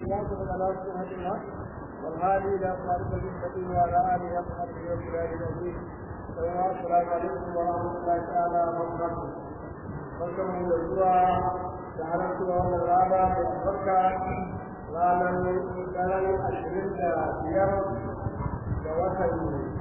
وأشهد على سنة الله والهادي إلى صراط المستقيم وعلى آله وصحبه وسلم أجمعين السلام عليكم ورحمة الله تعالى وبركاته barkanmu da zuwa da halartuwa wannan rana da albarka ranar daren ashirin da biyar da watan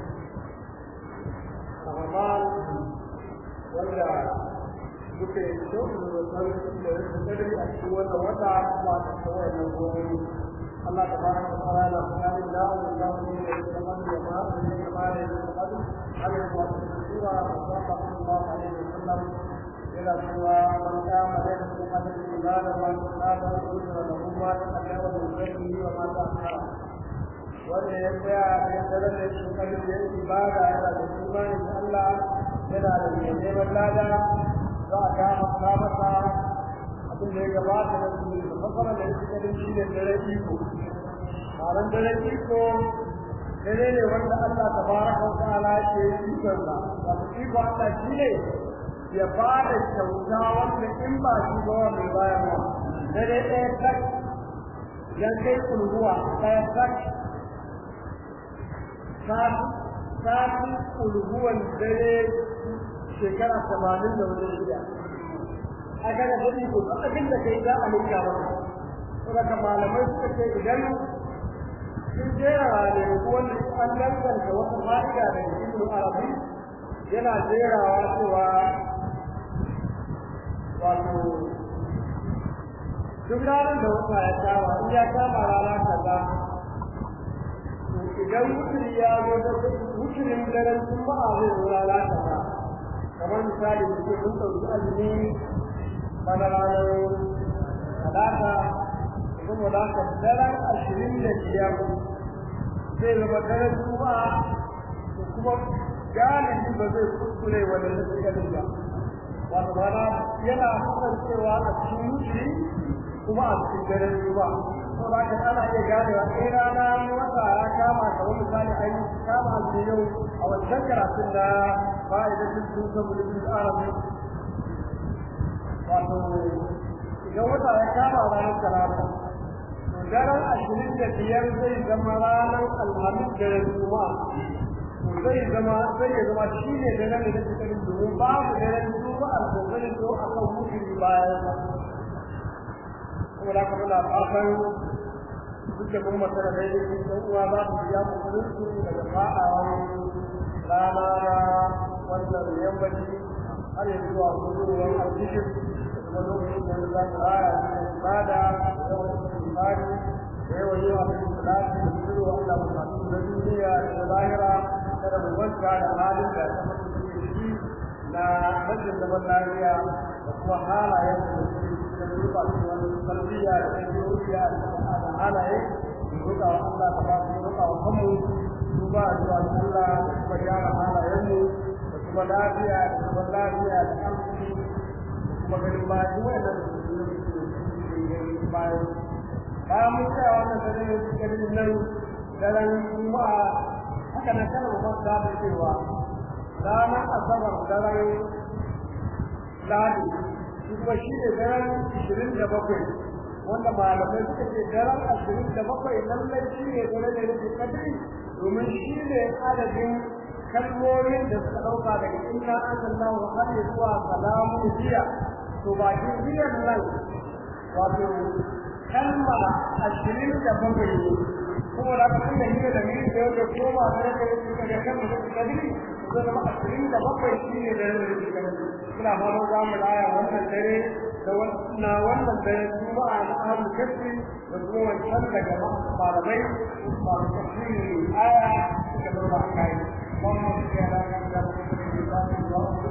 ramadan wanda duka yi so da san da rikin kadari a cikin wannan wata kuma a cikin wannan gobe Allah ta fara da fara da kare da Allah da mu ne da kuma da ma da kuma da kuma da Allah ya wata sura sallallahu alaihi wasallam yana cewa man kama da kuma da ibada man kana da usra da kuma da kaddara da zai wa ma ta kara wanda ya tsaya da dare da shi kan da ibada yana da imani da Allah yana da neman lada za a kama masa abin da ya gabata da su da fasara da yake kadin shi ne dare iko malan dare iko dare ne wanda Allah tabaraka wa ta'ala ke yi kansa wato iko Allah shi ne ya ba da kyauta wanda in ba shi ba mai bayarwa dare ɗaya tak yan kai kulhuwa ɗaya tak sati kulhuwan dare shekara tamanin da wani shida a kaga kuɗi ko duk abin da kai za a linka maka saboda malamai suka ce idan sun jera ne ko wanda an danganta wata fa'ida da ibnu arabi yana jerawa cewa wato duk ranar da wata ya kama in ya kama rana kaza idan wuturi ya zo da wuturin daren juma'a zai zo rana kaza kamar misali suke mun ɗauki azumi bana ranar talata kuma da ka daren ashirin da biyar zai zama daren juma'a da kuma galibi ba zai kuskure wanda na cikin ba wato mana yana kasancewa a cikin wuce kuma a cikin daren juma'a to da ka ana iya ganewa sai rana wata ya kama kamar misali an kama azumi yau a wancan karatun da fa'idatin sun samu da arabi wato idan wata ya kama ranar talata to daren ashirin da biyar zai zama ranar alhamis daren juma'a to zai zama zai ya zama shi ne daren da nake karin domin babu daren juma'a da zai zo a kan mutum bayan kuma da kuma na fatan duka kuma masana da yake ɗan uwa za su biya musulunci daga fa'awan rana wannan yammaci har yanzu zuwa gudunwar alfishin kuma lokacin da za su raya cikin ibada da yawan imani da yawan yawa da salati da zuru Allah bukatu na duniya da na lahira kada mu manta da halin da ta mutu da shi na rashin zaman lafiya da kuma halayen da suke cikin rufa su wani tarbiyya da ɗabi'o'iya da halaye mu roƙa wa Allah ta ba mu roƙa wa kanmu duba zuwa Allah da kuma gyara halayenmu da kuma lafiya da kuma lafiya da arziki kuma ganin bayan wanda bayan bayan mun tsaya wannan dare ganin nan daren juma'a haka na kana mu fasa da cewa ranar asabar daren ladi kuma shi ne daren ishirin da bakwai wanda malamai suka ce daren ashirin da bakwai lallai shi ne dare da yake kadiri domin shi ne adadin kalmomin da suka ɗauka daga inna anzalnahu har zuwa salamun jiya to bakin jiyan nan wato kalma ashirin da bakwai ne kuma da aka tunda hira da miri da yadda koma da yadda ya suka ga kan da suka kadiri zai zama ashirin da bakwai shi ne da yadda suka kadiri suna fara za mu laya wannan dare da na wannan dare juma'a na ahlul kafi da kuma wancan daga malamai masu tafsiri aya suka zauna a kai اللهم صل على محمد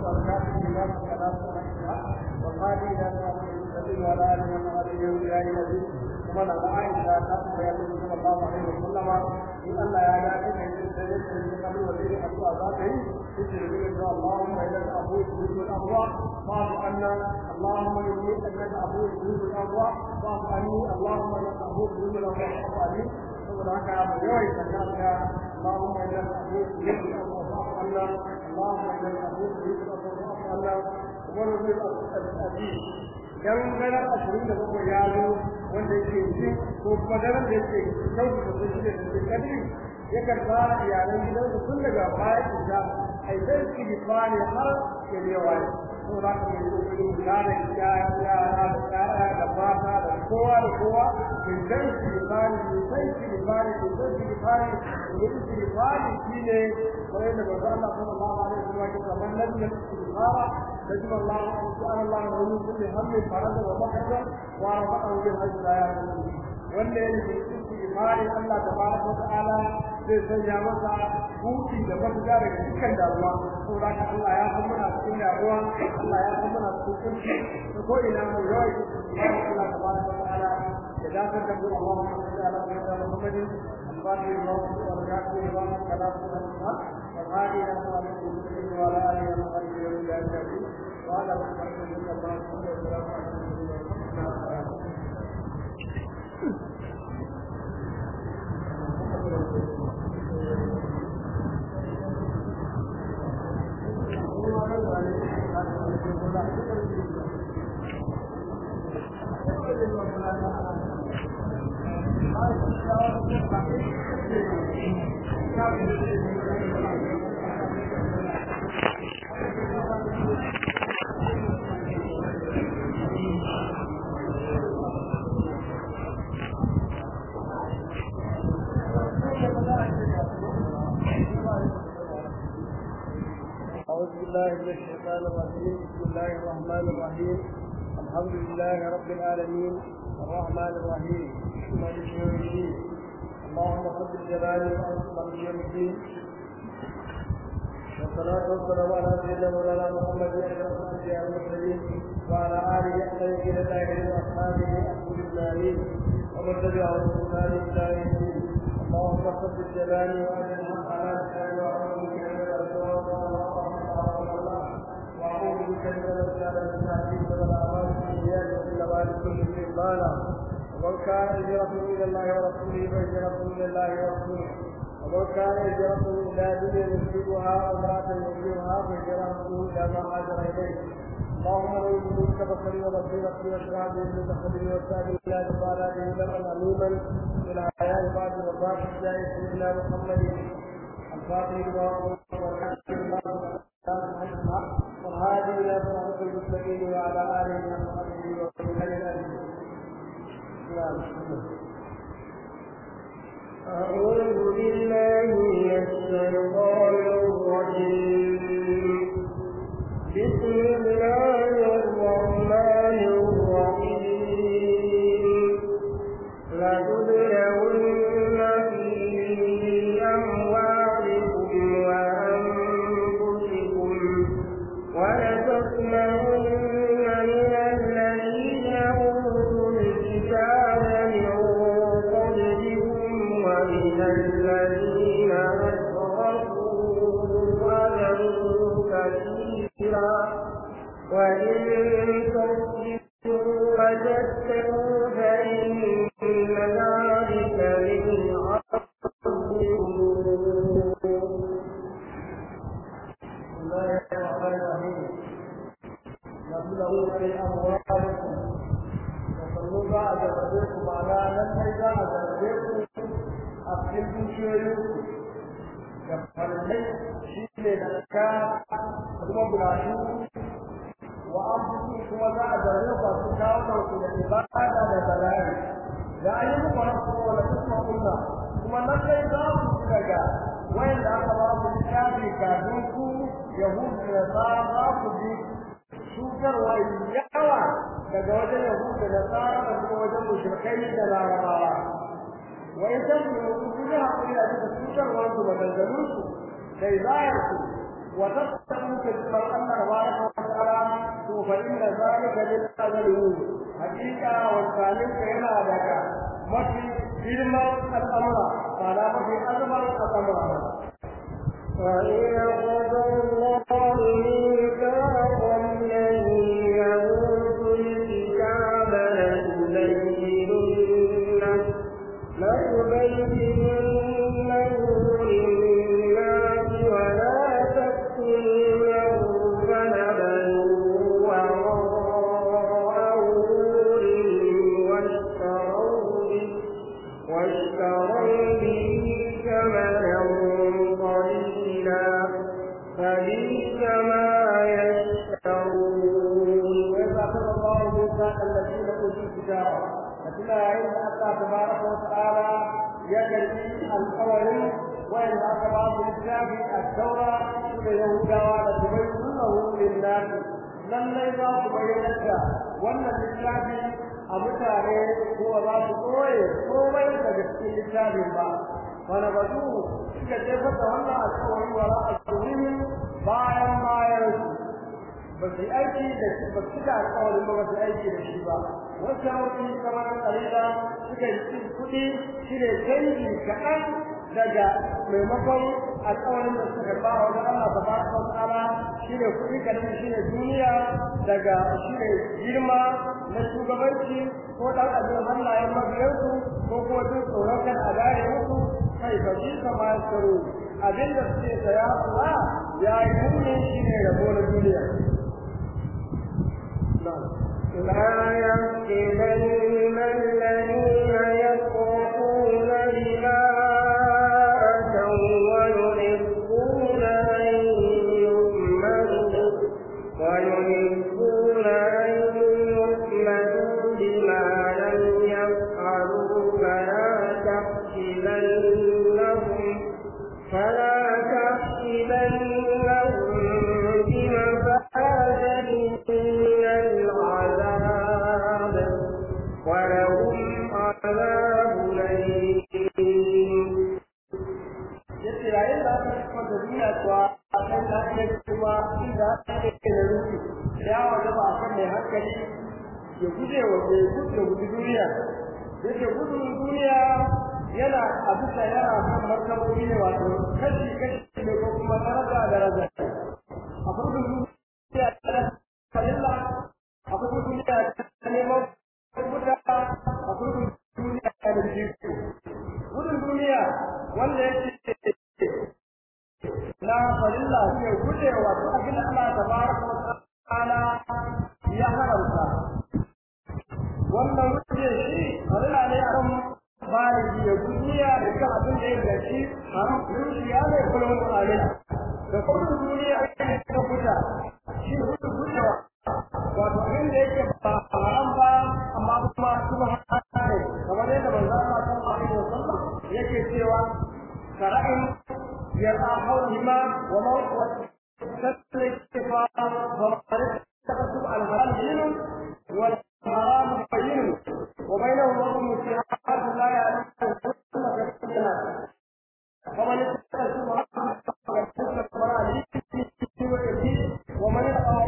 وقال إلى المسلمين وعلى آله وصحبه يا الذي ومن على عائشة تقوى يقول صلى الله عليه وسلم إن الله يا ذاك من سيدنا من قبل وزير أبو ذاته يجري به اللهم إلى الأبو يريد الأبواب فاعف عنا اللهم إني أنك أبو يريد الأبواب فاعف عني اللهم إنك أبو يريد الأبواب فاعف عني saboda haka mu yawaita kanka Allahumma inna nas'aluka rizqan wa عنا اللهم اجعل الحديث ذكرك وعنا ونزل الأبي كم من الأشهر له يالو wanda yake jin ko kuma daren da yake kyautu da sun shirya da kadiri yakan fara iyalan gidansu tun daga baya isha ai sai su yi fani har ya ne waye ko za ka yi kokari gane yaya yara da yaya da mata da kowa da kowa in dan su yi fani in sai su yi fani in sai su yi fani in su yi fani shine kamar yadda manzo Allah sallallahu alaihi wasallam ya ce man lam yastghfara نجم الله سبحان الله له من كل هم فرد ومخرج ورفعه بالحج لا يعلمون wanda ya nufi istighfari Allah tabaraka wa ta'ala zai sanya masa huti da mafita daga dukkan damuwa saboda haka Allah ya san muna cikin damuwa Allah ya san muna cikin kunci da ko ina mu yawai istighfari Allah tabaraka wa ta'ala ya dakar da mu Allah sallallahu alaihi wa Muhammadin الفاتح الله والكافر الله كلام الله والهادي الى صراط المستقيم وعلى اله وصحبه ومن اجمعين وعلى محمد صلى الله عليه وسلم أعوذ بالله من الشيطان الرجيم بسم الله الرحمن الرحيم الحمد لله رب العالمين الرحمن الرحيم مالك يوم الدين اللهم صل جلالي وأنصر يوم الدين والصلاة والسلام على سيدنا مولانا محمد وعلى آله المرسلين وعلى آله الطيبين الطاهرين وأصحابه أحمد النبيين ومن تبعهم بإحسان إلى يوم الدين اللهم صل جلالي وأجل الحق على لساني وأعوذ بك من الأسواق وأعوذ بك من الأسلام المستعجلين والأعمال السيئات وكل بال كل شيء بالا ومن كان هجرته إلى الله ورسوله فهجرته إلى الله ورسوله ومن كان هجرته إلى دنيا يصيبها أو امرأة يصيبها فهجرته إلى ما هاجر إليه اللهم لو كنت بصري وبصيرتي واشرع به من صدري وسائل الى جبالاته لمن عليما الى حياه بعد وفاه الجاي سيدنا محمد الفاتح لما والهادي الى صراط المستقيم وعلى اله وصحبه وسلم اجمعين أعوذ بالله من الشيطان الرجيم بسم الله الرحمن الرحيم لتبلغن في أموالكم وأنفسكم ولتسمعن من الذين أوتوا الكتاب من قبلكم ومن الذين أشركوا أذى كثيرا وإن تصبروا وتتقوا فإن ذلك من عزم الأمور بسم الله الرحمن الرحيم نبلغون في أموالكم وصلوا بعد ذلكم على من إذا أدركم أبكلكم شيوخكم يفعلني شيء لذكاء ثم بلاشو وأبكلكم ثم ذا أدركم أبكلكم للعبادة لبلاد لا يمكن أن تكون ولا تسمعون ثم نقل ذلك wanda aka ba ku littafi kafin ku yahudu da nasara za ku ji cutarwa yawa daga wajen yahudu da nasara da kuma wajen mushrikai da larabawa wa in tabu ku ji hakuri da duka cutarwa su da dangalun su da izayar su wa tattabu ka jibar Allah tabaraka wa ta'ala to fa inna zalika lil azali hakika wa zalika yana daga mafi girman al'amura ba na mafi azumar al'amura وإذا قضى الله ميثاق الذين أوتوا الكتاب لتبيننه لتبيننه للناس ولا تكتمونه فنبذوه وراء ظهورهم واشتروا واشتروا به ثمنا قليلا فبئس ما يشترون وإذا أخذ الله ميثاق الذين أوتوا الكتاب فتلا عند الله تبارك وتعالى يجري القول وإن أخذ الكتاب التوراة يهودا لتبينه للناس lallai za su bayyana da wannan littafi a mutane ko za su koye komai daga cikin littafin ba wani batu suka jefar da wannan alkawari wa ra'a bayan bayan su ba su aiki da shi ba su da alƙawarin ba ba su aiki da shi ba wasu hauki kamar kalila suka yi cin kuɗi shi ne canji kaɗan daga maimakon alƙawarin da suka ba wa wani Allah ta baraka wa ta'ala shi ne kuɗi kaɗan shi ne duniya daga shi ne girma na shugabanci ko ɗan abin hannayen mabiyansu ko kuma duk tsoron kan a gane musu kai ba shi kama ya tsaro abin da suke saya kuwa ya yi muni shi ne rabo na duniya لا يحسبن الذين يفرحون بما أتوا ويحبون أن يؤمنوا ويحبون أن يؤمنوا بما لم يفعلوا فلا تحسبنهم فلا تحسبنهم بمفازة من العذاب ولهم عذاب أليم yace yayin da aka kuma da duniya kuwa a kan da ake kuma inda ake da rufi ya wanda ba kan mai hankali ya guje wa ya guje wa duniya yace gudun duniya yana a bisa yana kan martabobi ne wato kashi kashi ne ko kuma daraja daraja a farkon duniya da kalilla a farkon duniya da neman kuda a farkon duniya da jiko gudun duniya wanda yake na farilla ke gujewa duk abin da Allah tabaraka wa ta'ala ya haramta wannan guje shi farilla ne a kan baligi ya duniya da kan abin da ya gaci haram dukiya ne kullum alai da kullum duniya ake ta guda shi gudun gujewa wato abin da yake ba haram ba amma kuma kuma haka ne kamar yadda manzo Allah sallallahu alaihi wasallam yake cewa كرأي يرى حولهما وموت كسر الاتفاق ومعرفة التكسب الحلال دين والحرام بين وبينهما ظلم اتحاد لا يعلم ومن التكسب ومن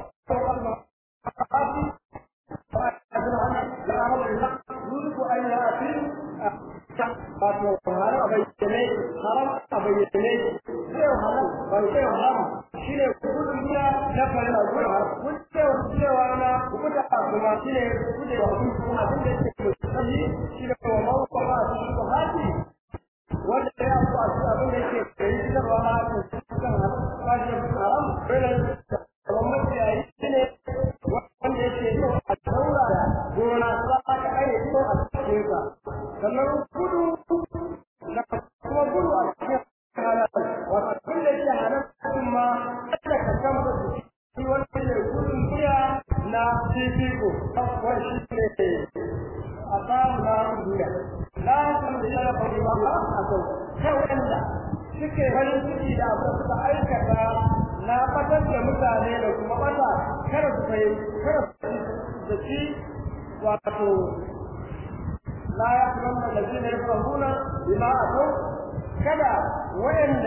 يوسف أن يأتي wato haram a bayyane haram a bayyane sai haram bai sai haram shine gudun biya na fara da gudun haram gudewa gudewa na guda kuma shine gudewa kuma abin da yake sai shine wa mawa kuma shi ko haji wanda ya ku a cikin abin da yake kai da ba ma kan haram ba shi haram dole gwamnati ya yi shine wanda yake yi a daura da gona za ka kai ko a cikin ka sannan gudu da kuma gudu a cikin halal wato abin da yake halal kuma kada ka kama da shi wanda ne gudun biya na fifiko wani shi ne a samu na duniya na san da yana faɗi ba a kan kai wanda suke farin ciki da abin suka aikata na fatar da mutane da kuma bata kada su fahimci kada su da shi wato لا يحرمن الذين يكرهون بما أتوا كذا وإن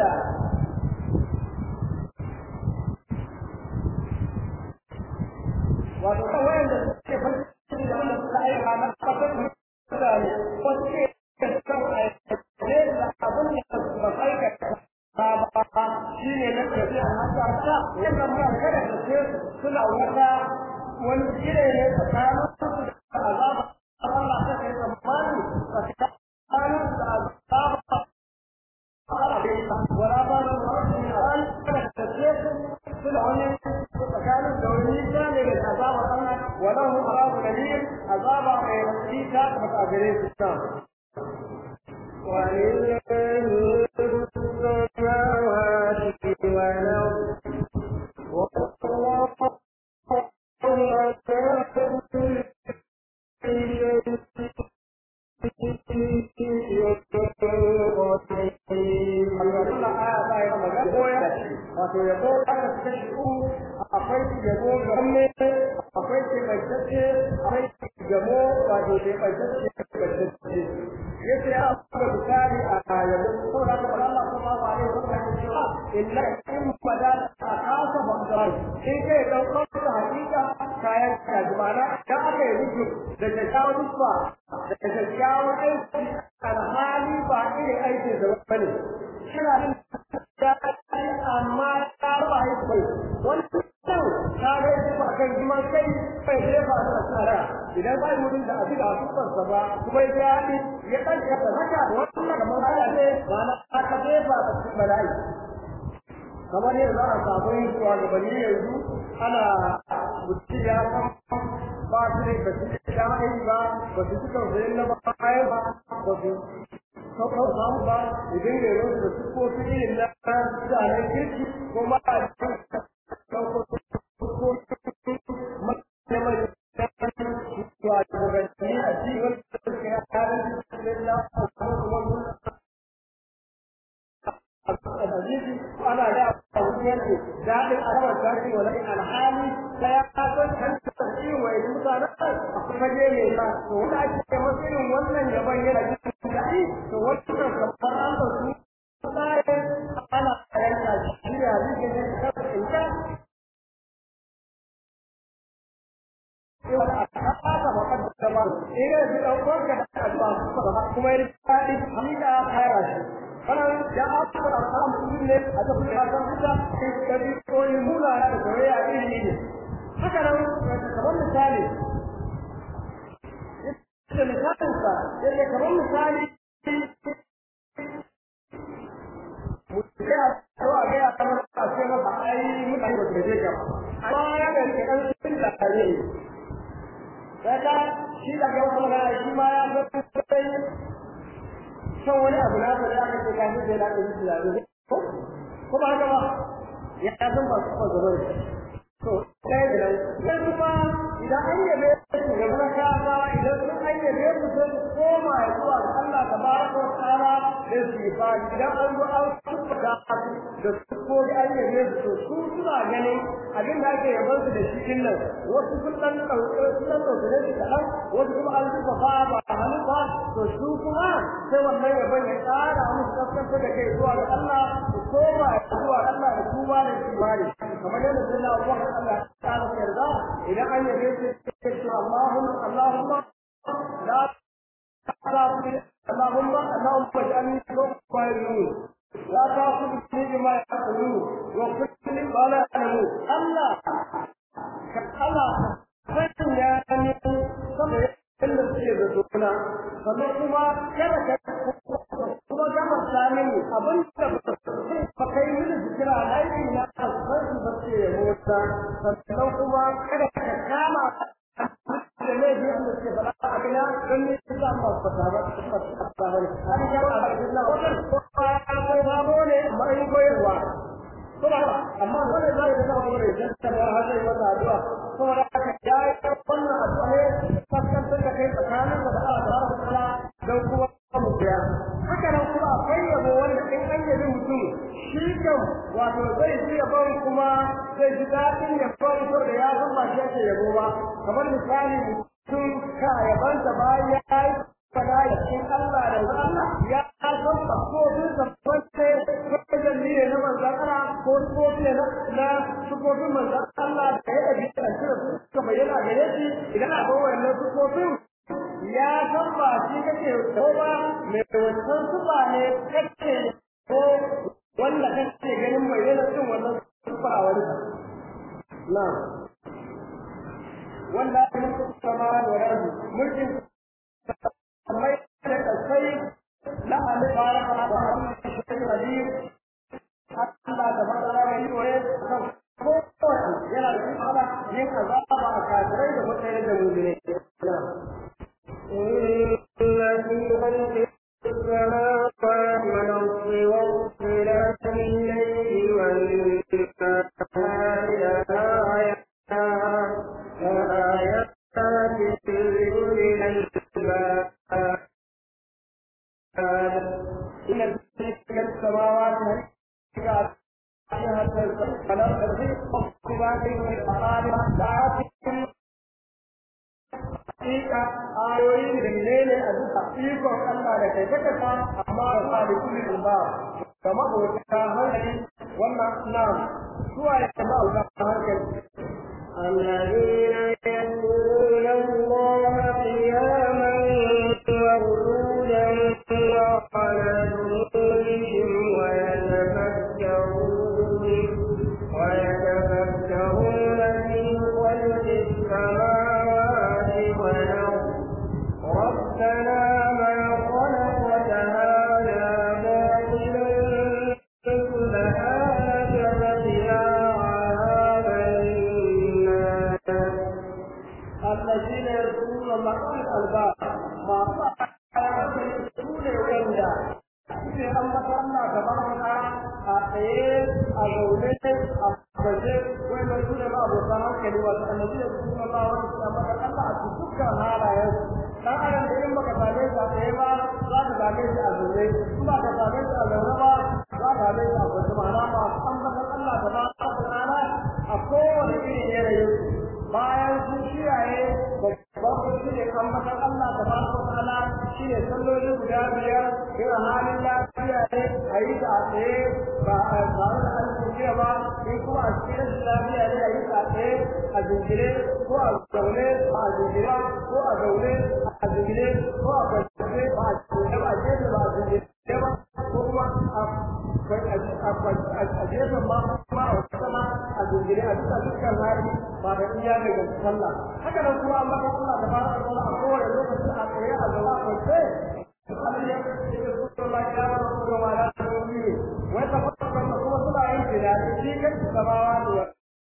wato kan wayanda suke farko da wanda suka aika na kasar mutane ko suke kan aikace da abin da ba aikata ba ba shi ne na tafi a haka ta yadda muna kada da ce suna wata wani gire ne tsakanin su da azaba Allah ta kai zamani tsakanin da azaba ولا بال الرجل من الآن كانت تسير في العلم فكانت دولية للعذاب الله وله عذاب أليم عذاب غير كما تعبيرين في الشام ولله ملك السماوات والأرض والله على كل wato yabo aka kashi uku akwai yabo ga hannu akwai keɓantacce akwai gamo wato keɓantacce keɓantacce ya ce ya abuwa bukari a yabo ko da ka fara Allah kuma ba ne wanda ya ce illa in bada a kasa bangaren in kai ɗaukar da hakika kayan kaji ma'ana idan aka yi rubu da kyakkyawar rufa da kyakkyawar aiki alhali ba irin aikin da wani suna yin amma ta ba yi kai wani kyau ta ga yi ba kan jima kai bai jefa da tsara idan ba mutum da abin da asusansa ba kuma ya yi ya ɗan ya haka wannan kamar haka ne ba na aka jefa da cikin bala'i kamar yadda za a samu yin shugabanni yanzu ana mutum ya san ba su ne ba su da aiki ba ba su suka zai na bayan ba ba su saukar samu ba idan da yau da su ko su irin na mutanen kirki ko ma a cikin saukar ko shugabanni a cikin da suke yaran da hadisi ana da abubuwan da daɗin alamar tashi wa lakin alhali ta ya san kan tafi wa yi mutane a kuma je mai ba to wanda ake masu irin wannan yaban yana jin daɗi to wannan kamar an ba su tsarin ana yanka shi da hadisi ne ta tsinka Ina da ɗaukar ka da alba kuma ya daɗi hamida a kayar shi. wannan ya aka da samu ne a ta kuma san kuka sai ka bi koyi mula da soyayya iri ne haka nan kamar misali da misalin sa yake kamar misali mutum ya zo a ga ya kamar a ce masa ai mutane ba su gaje ka amma ya ga ke kan sun da kare daga shi da ga wasu magana shi ma ya zo sai san wani abu na da aka ce kafin sai na da shi da ko ko ba haka ba ya san ba su ba zama to sai da nan kuma idan an yabe su ga na kaza idan sun an yabe su sai su koma zuwa ga Allah tabaraka wa ta'ala da su yi ba idan an zo an tuba da da su ko da an yabe su su suna ganin abin da ake yaban su da shi din nan wasu sun dan dauke sun dan dauke da shi kadan wasu kuma an tuba ba ba hannu ba to su kuma sai wannan yaban ya tsara musu kaskantar da kai zuwa ga Allah su koma zuwa Allah da kuma da kimani kamar yadda sai na Abubakar Allah ta yarda idan an yabe su sai Allahumma Allahumma la اللهم اللهم اجعلني ربا يرون لا تأخذني بما يقولون واغفر لي ما لا يعلمون الله الله sanya ni sama yadda suke da suna sannan kuma kada ka kuma gama sami abin da ba kai mini jikira aiki na alfarki ba ce ya mota sannan kuma kada ka kama da ne biyan da suke faɗa a gina don ne su za mu fata ba su fata ba ne an yi yawa a cikin na wannan ko ba ko ba ko ne mai koyarwa ko ba amma dole za ka ga kuma da ta ba har sai mata addu'a ko da ka ya yi wannan addu'a ne fuskantar da kai tsakanin da Allah tabaraka ta'ala dan kuma mu biya haka nan kuma akwai yabo wanda in an yabi mutum shi kan wato zai ji yabon kuma zai ji daɗin yabon ko da ya san ba shi yake yabo ba kamar misali mutum ka yaban da bayan ya yi fada da cikin Allah da Allah ya san ba ko sun san wacce wajen ne na manzan Allah ko ko ne na na sukofin manzan Allah da ya ɗabi da shi suka bayyana gare shi idan akwai wannan sukofin ya san ba shi kake ko ba mai wancan sufa ne kake ko wanda kake ganin mai yana cin wannan sufa a wani na wanda ya mutu sama da rabu mulkin mai da kasai la ali baraka da Allah shi kadir Allah da fara ga yi waye kan ko yana da fara yin azaba a kafirai da mutane da mu'mini إن في خلق السماوات إن تلك السماوات هل فلم تزل اقتباس الأقارب ساعات hakika ayoyi da menene a duka ikon Allah da kai kaka sa amma ba da kullu ba kamar wata hankali wannan na zuwa ya ba wata hankali الذين يذكرون الله قياما وقعودا وعلى جنوبهم ويتفكرون ويتفكرون في خلق السماوات والأرض ربنا ما خلقت هذا باطلا سبحانك فقنا عذاب النار الذين يذكرون الله الألباب ما يذكرون وندا sai an mata Allah gaba da a tsaye a zaune a baje wai mai su da ba abokan hankali wato annabi da su Allah wani su amma da Allah a dukkan halayen dan adam da in baka same shi a tsaye ba za ka same shi a zaune in ba ka same shi a zaune ba za ka same shi a baje ma'ana ba an mata Allah gaba da rana a kowane irin yanayin bayan sun kiyaye babban shi ne ambatan Allah da ba su ta'ala shi ne salloli guda biyar irin halin lafiya ne a yi ta a tsaye ba a tare da an kuciya ba in kuma a cikin rashin lafiya ne a yi ta a tsaye a jingire ko a zaune ba a jingire ko a zaune a jingire ko a kwanciye ba a jingire ba a jefe ba a jingire ba ko kuma a gefen ma kuma a wata sama a jingire a duka dukkan hali ba da iya ne ga sallah haka nan kuma an baka Allah da fara Allah a kowane lokaci a tsaye a gaba a kwance Allah ya ce da kuma Allah ya ba ku da wala da wuri wai ta fara kuma suna yin tunani shi kan gabawa da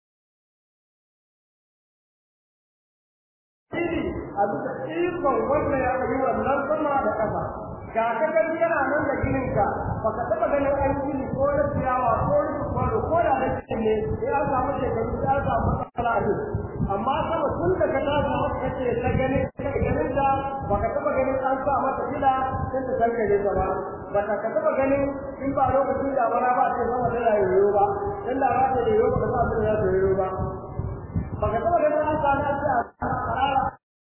a duka ikon wanda ya yi wannan sama da ƙasa ga ka gani yana nan da ginin ka baka taba ganin an gini ko na ciyawa ko na kwaro ko da da cikin ne sai an samu shekaru sai an samu matsala ne amma sama tun da ka tashi haka kace ta gani ganin da baka taba ganin an sa mata fila sai ta kankare ta ba baka ka taba ganin in ba lokacin da bara ba ce sama da yoyo ba dan da ba ta yoyo ba ka sa ta yoyo ba baka taba ganin an sa na ce a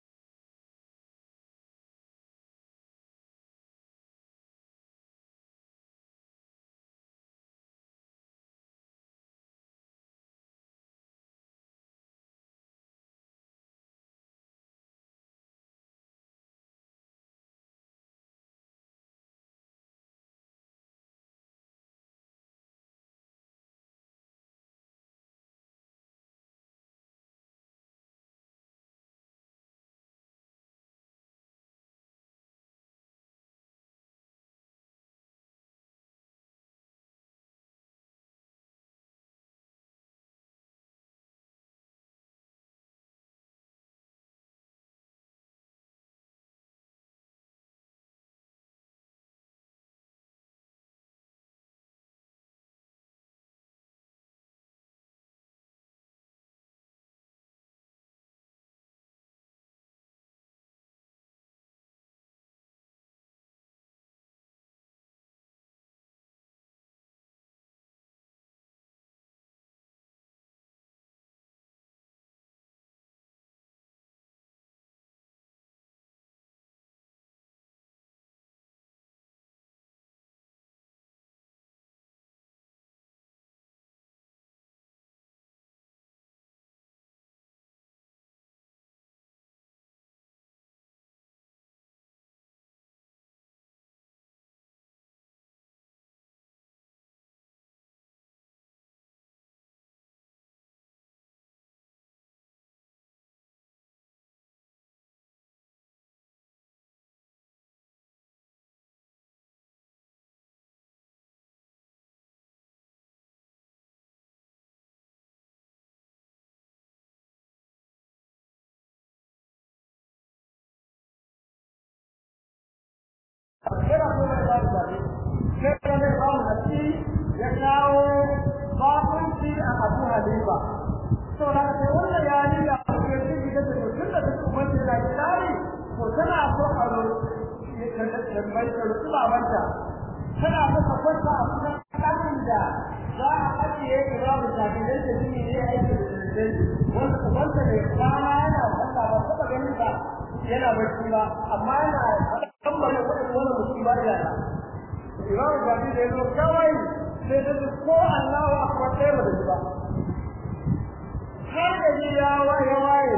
yana so mai ba da zaɓe sai ka mai ba mu nasi ya kawo bakunci a abu halifa to da ke wannan yari da ake ciki da tun da duk umarci da tsari to tana so a tambayi ta rutu babanta tana masa kwanta a kusan ɗakin da za a ajiye imamu shafi dan ta jini ne aiki da dindin wanda ubanta mai kwana yana kwanta ba taɓa ganin ba yana barci ba amma yana kammala kuɗin wani mutum ba da imamu shafi da ya zo kawai sai ta ko Allahu akbar ɗaya ba da ba har da ji ya waye waye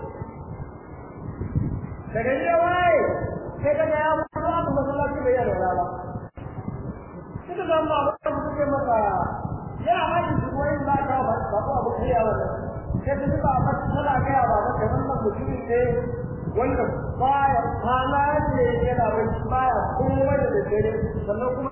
daga ji ya waye sai ka ga ya mutu aka masallaci bai yana ba suka zama ba wanda suke masa ya haɗi su kuma yin ba ka ba ba ko abu kai ya wannan sai ta zuba ba tana ga ba ba da wannan mutumin ne wanda baya kwana ne yana bai baya komai da dare sannan kuma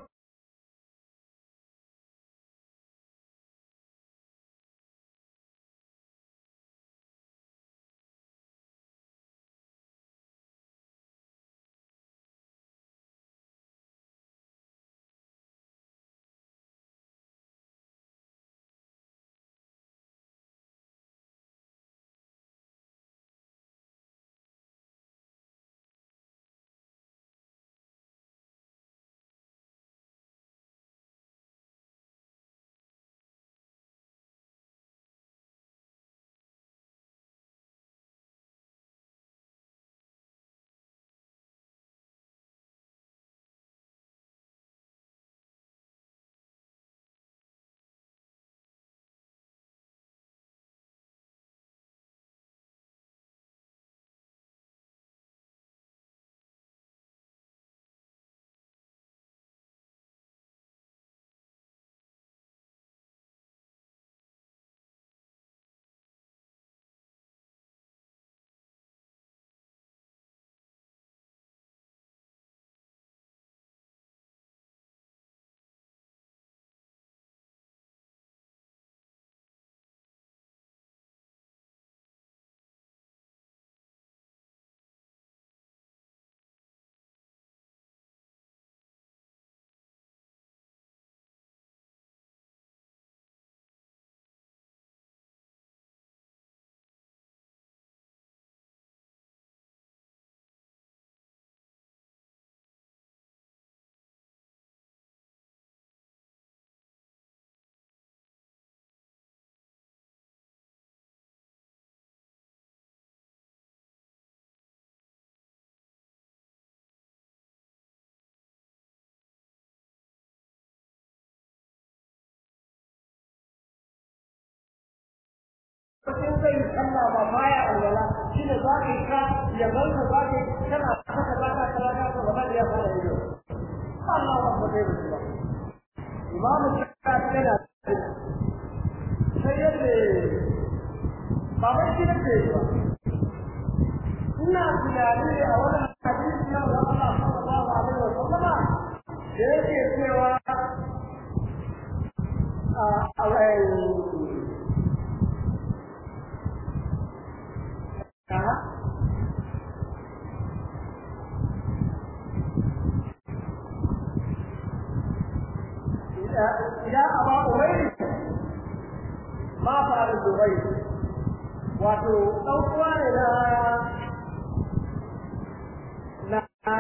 in zai yi sallah ba baya alwala shi ne za ka yi ka ya zanka za ka yi kana haka za ka kala ka ba za ka iya fara yi Allah ba ba zai rubuta imamu shafi yana sai yadda ba ba shi ne ke ba ina tunani a wani hadisi na da Allah sallallahu alaihi wa sallama da yake cewa a يا أبا أمير ما فعل الزبير wato ɗaukuwa ne na na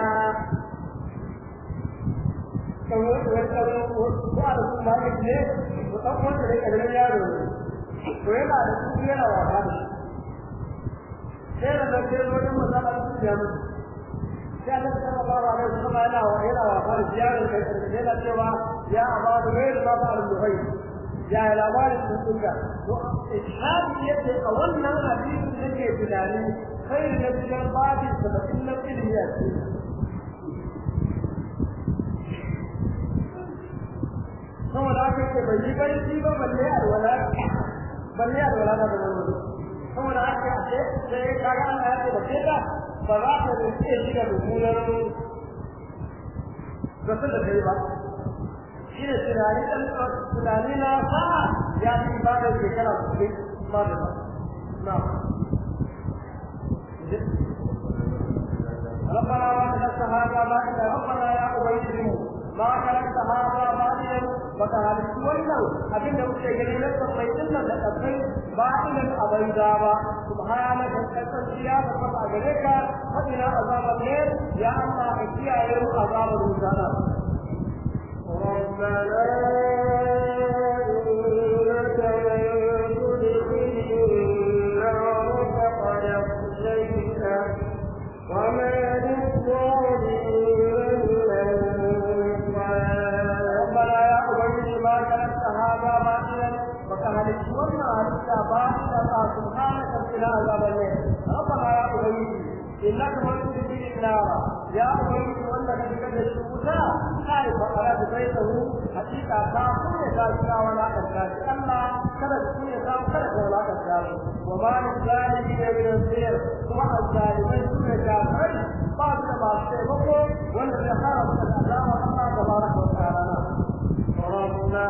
wani ɗaukuwa da su ma ne to ɗaukuwa da ne ƙarfin yaro ne to yana da su yana wasa da shi sai da nan sai wajen masala su ya mutu sai Allah ta ba wa rai kuma yana wa yana wa fara ziyarar kai da yana cewa ya aba da rai da ba da rai ya labarin sun duka to ishadi yake a wannan hadisi yake tunani kai da cikin babi saba'in na ilimi a cikin saboda haka ce bai yi barci ba balle alwala balle alwala da wani saboda haka ce sai kaga Allah ya ce da ke ta ba za ta da iya shiga mummunar zaton da kai ba shi ne tunani ɗan tunani na sa ya fi ba da shekara kuɗi ma da ba na ربنا وانت هذا ما ربنا يا أبيت ما خلقت هذا باطلا وكذلك wannan abin da muke gani na tsammai din nan da tsammai batilan abai da ba subhanaka kasantiya da fata gare ka فإلى عذاب الليل يا الله اكيا يوم عذاب الرسالة ربنا إنك من تدخل النار فقد أخزيته وما للظالمين من ربنا يا أبي ما كانت هذا باطلا فكهل الشورنا هلتا باطلا سبحانك إلى عذاب الليل ربنا يا أبي إنك من تدخل النار يا أبي وأنك تكد الشهودا خائف على بيته حقيقة كافر يكافر ولا تكافر أما kada su ne samu kada ka wulakanta su wa ma min zalimi ne min nasir kuma azzalimai su ne kafirai ba su da masu taimako wanda zai fara musu da azaba Allah tabaraka wa ta'ala ربنا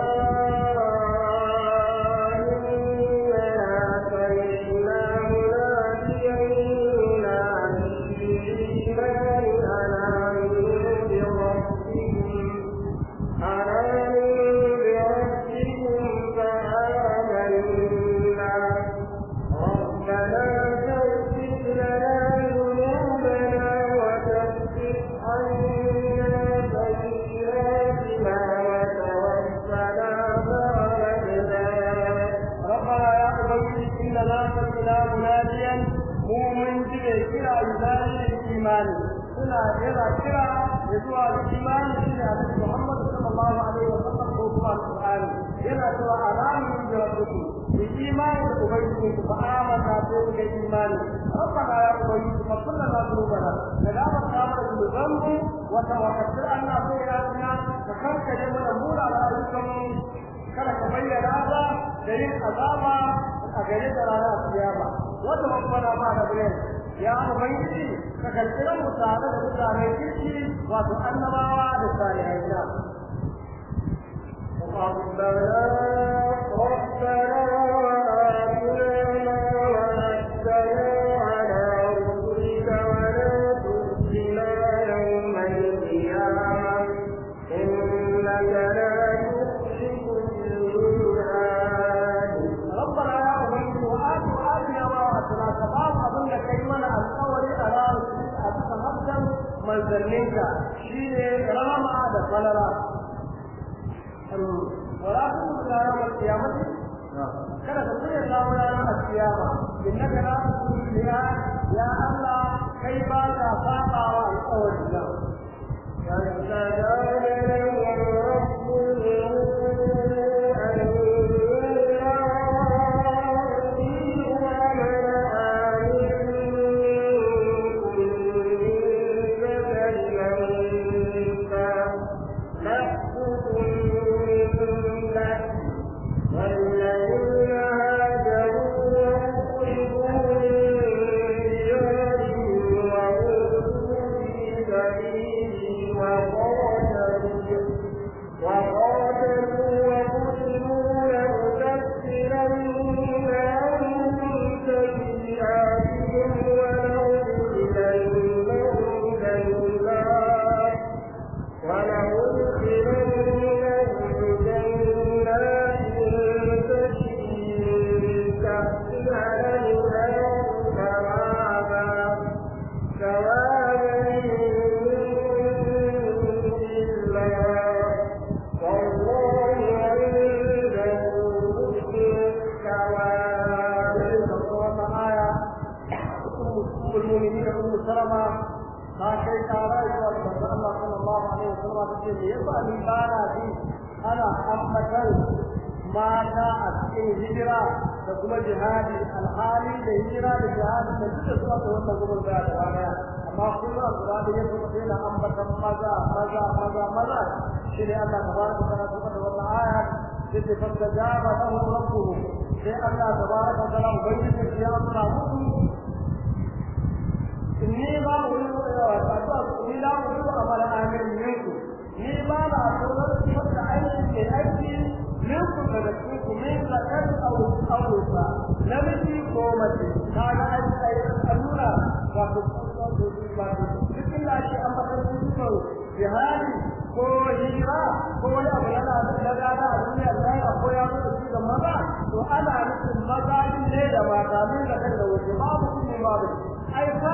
إننا سمعنا مناديا ينادي للإيمان أن آمنوا بربكم أن آمنوا بربكم فآمنا ربنا فاغفر لنا ذنوبنا وكفر عنا سيئاتنا وتوفنا مع الأبرار ربنا يا أبي إننا سمعنا مناديا مؤمن به كرا يدعي للإيمان suna yana kira ya zuwa ga imani shi ne Annabi Muhammad sallallahu alaihi wa sallam ko kuma Al-Qur'ani yana cewa alamu bi rabbikum bi imani da ubangiji ku fa'amana ko ga imani rabbana ya ubangiji fa kullana dhunubana da gaba ta mana dhunubanmu wa tawakkal anna sayyi'atina ka kankare mana mura da ayyukanmu kada ka bayyana ba da yin azaba a gare da ranar kiyama wanda babbana ba da bayan ya ubangiji ka kalkira mu tare da mutanen kirki wato annabawa da salihai na ربنا ربنا وآتنا ما وعدتنا على رسلك ولا تخزنا يوم القيامة إنك لا تخلف الميعاد ربنا يا ubangiji wa atu atina ma wa'atana ka ba mu abin da kai mana alƙawari a ranar a bisa hafsan manzanninka shine rahama da falala wala tukhzina yawm al-qiyamah kada ka tsaya samu ranar al-qiyama innaka la tukhzina biha ya Allah kai ba ka saba wa alƙawari na فاستجاب لهم ربهم أني ومن آمن منكم من ذكر أنثى بعضكم من بعض والذين هاجروا وأخرجوا من ديارهم وأوذوا في سبيلي وقاتلوا وقاتلوا وقتلوا لأكفرن عنهم سيئاتهم ولأدخلنهم جنات ولأدخلنهم جنات تجري من تحتها الأنهار ثوابا ثوابا من الله والله عنده حسن الثواب المؤمنين ام سلمة ما kai tara zuwa ga manzon Allah sallallahu alaihi wasallam ta ce me yasa ni ba na ji ana ambatan mata a cikin hijira da kuma jihadi alhali da hijira da jihadi da duka suna da wannan gudun da ta baya amma kuma Qur'ani ya kuma sai na ambatan maza maza maza maza shi ne Allah tabaraka wa ta'ala kuma da wannan aya sai fastajaba lahu rabbuhu sai Allah tabaraka wa ta'ala ubangiji ya amsa musu ni ba mu yi addu'a ni la mu yi amal amin minku ni ba na tsoron wanda aiki ke aiki minku daga cikin ku min zakar au aurusa namiji ko mace kaga aiki ai allura wato wato cikin da shi an bakar cikin jihadi ko hijira ko wani abu na na gada a duniya da ko ya zo da shi ga maza to ana nufin maza ne da mata min zakar da wuce babu kuma babu ai fatu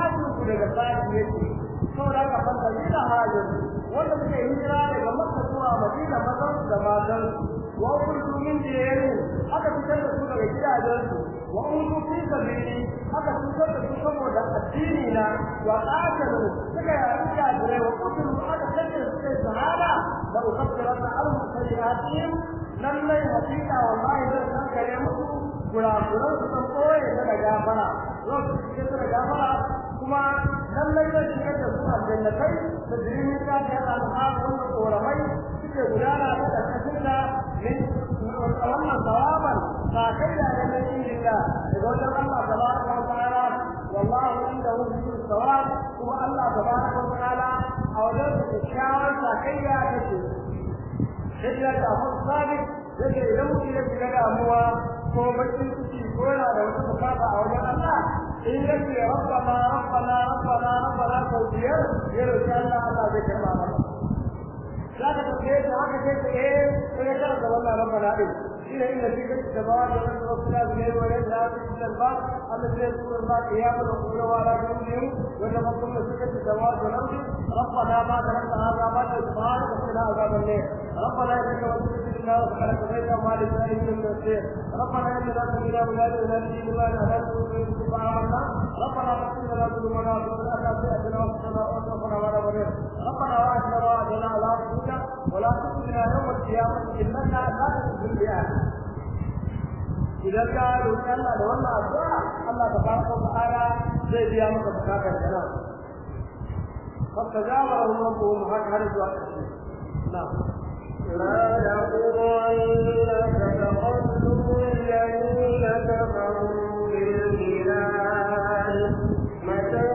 daga sashi yake saboda haka fanta da hajjar wanda suka yi hijira daga makka zuwa madina mazan da matan wa kurdu min diyari aka fitar da su daga gidajensu wa uzu fi sabili aka fitar da su saboda addini na wa qatalu suka yi kafirai wa qutlu aka kace su kai shahada da ukaffiranna alhum sayyi'atihim lallai hakika wallahi zan san kare musu kurakuran su san koye ta da gafara lokacin da ta da gafara kuma lallai zan shigar da su aljannatai da jirgin ta ta yana al'adu wanda koramai suke gudana ta ƙarƙashin da min wannan sawaban sakai da ne na injinga daga wajen Allah tabaraka wa ta'ala wallahu indahu husnul sawab kuma Allah tabaraka wa ta'ala a wajen su kyakkyawar sakayya take sai ya ta fa sabit yake idan mutum ya shiga damuwa ko bakin ciki ko yana da wata bukata a wajen Allah in yake rabbana rabbana rabbana rabbana sau biyar ya roki Allah Allah zai karba masa za ka tafiye ta haka sai ta eh sai ya karanta wannan rabbana din shine inda shi kake da bawa da wannan rabbana ne wa ya da shi da ba Allah zai tsoro ba ya ba da kula wa la kullum wanda ba kuma shi kake da bawa da nan rabbana ma da nan hada ba da subhana ka kina azaban ne rabbana ya ka wasu الله وخلق بيت ما لسائر من المسير ربنا اننا سمعنا منادي ينادي لمن امنوا فآمنا ربنا اغفر لنا ذنوبنا وتب لنا سيئتنا وصلنا وصفنا ولا بنين ربنا واجعلنا واجعلنا على رسولك ولا تخزنا يوم القيامة انك لا تخزي الميعاد idan ka roƙi Allah da wannan addu'a Allah tabaraka wa ta'ala zai biya maka bukatar kana فاستجاب لهم ربهم هكذا zuwa ƙarshe na'am لا يغرنك تقلب الذين كفروا بالبلاد متاع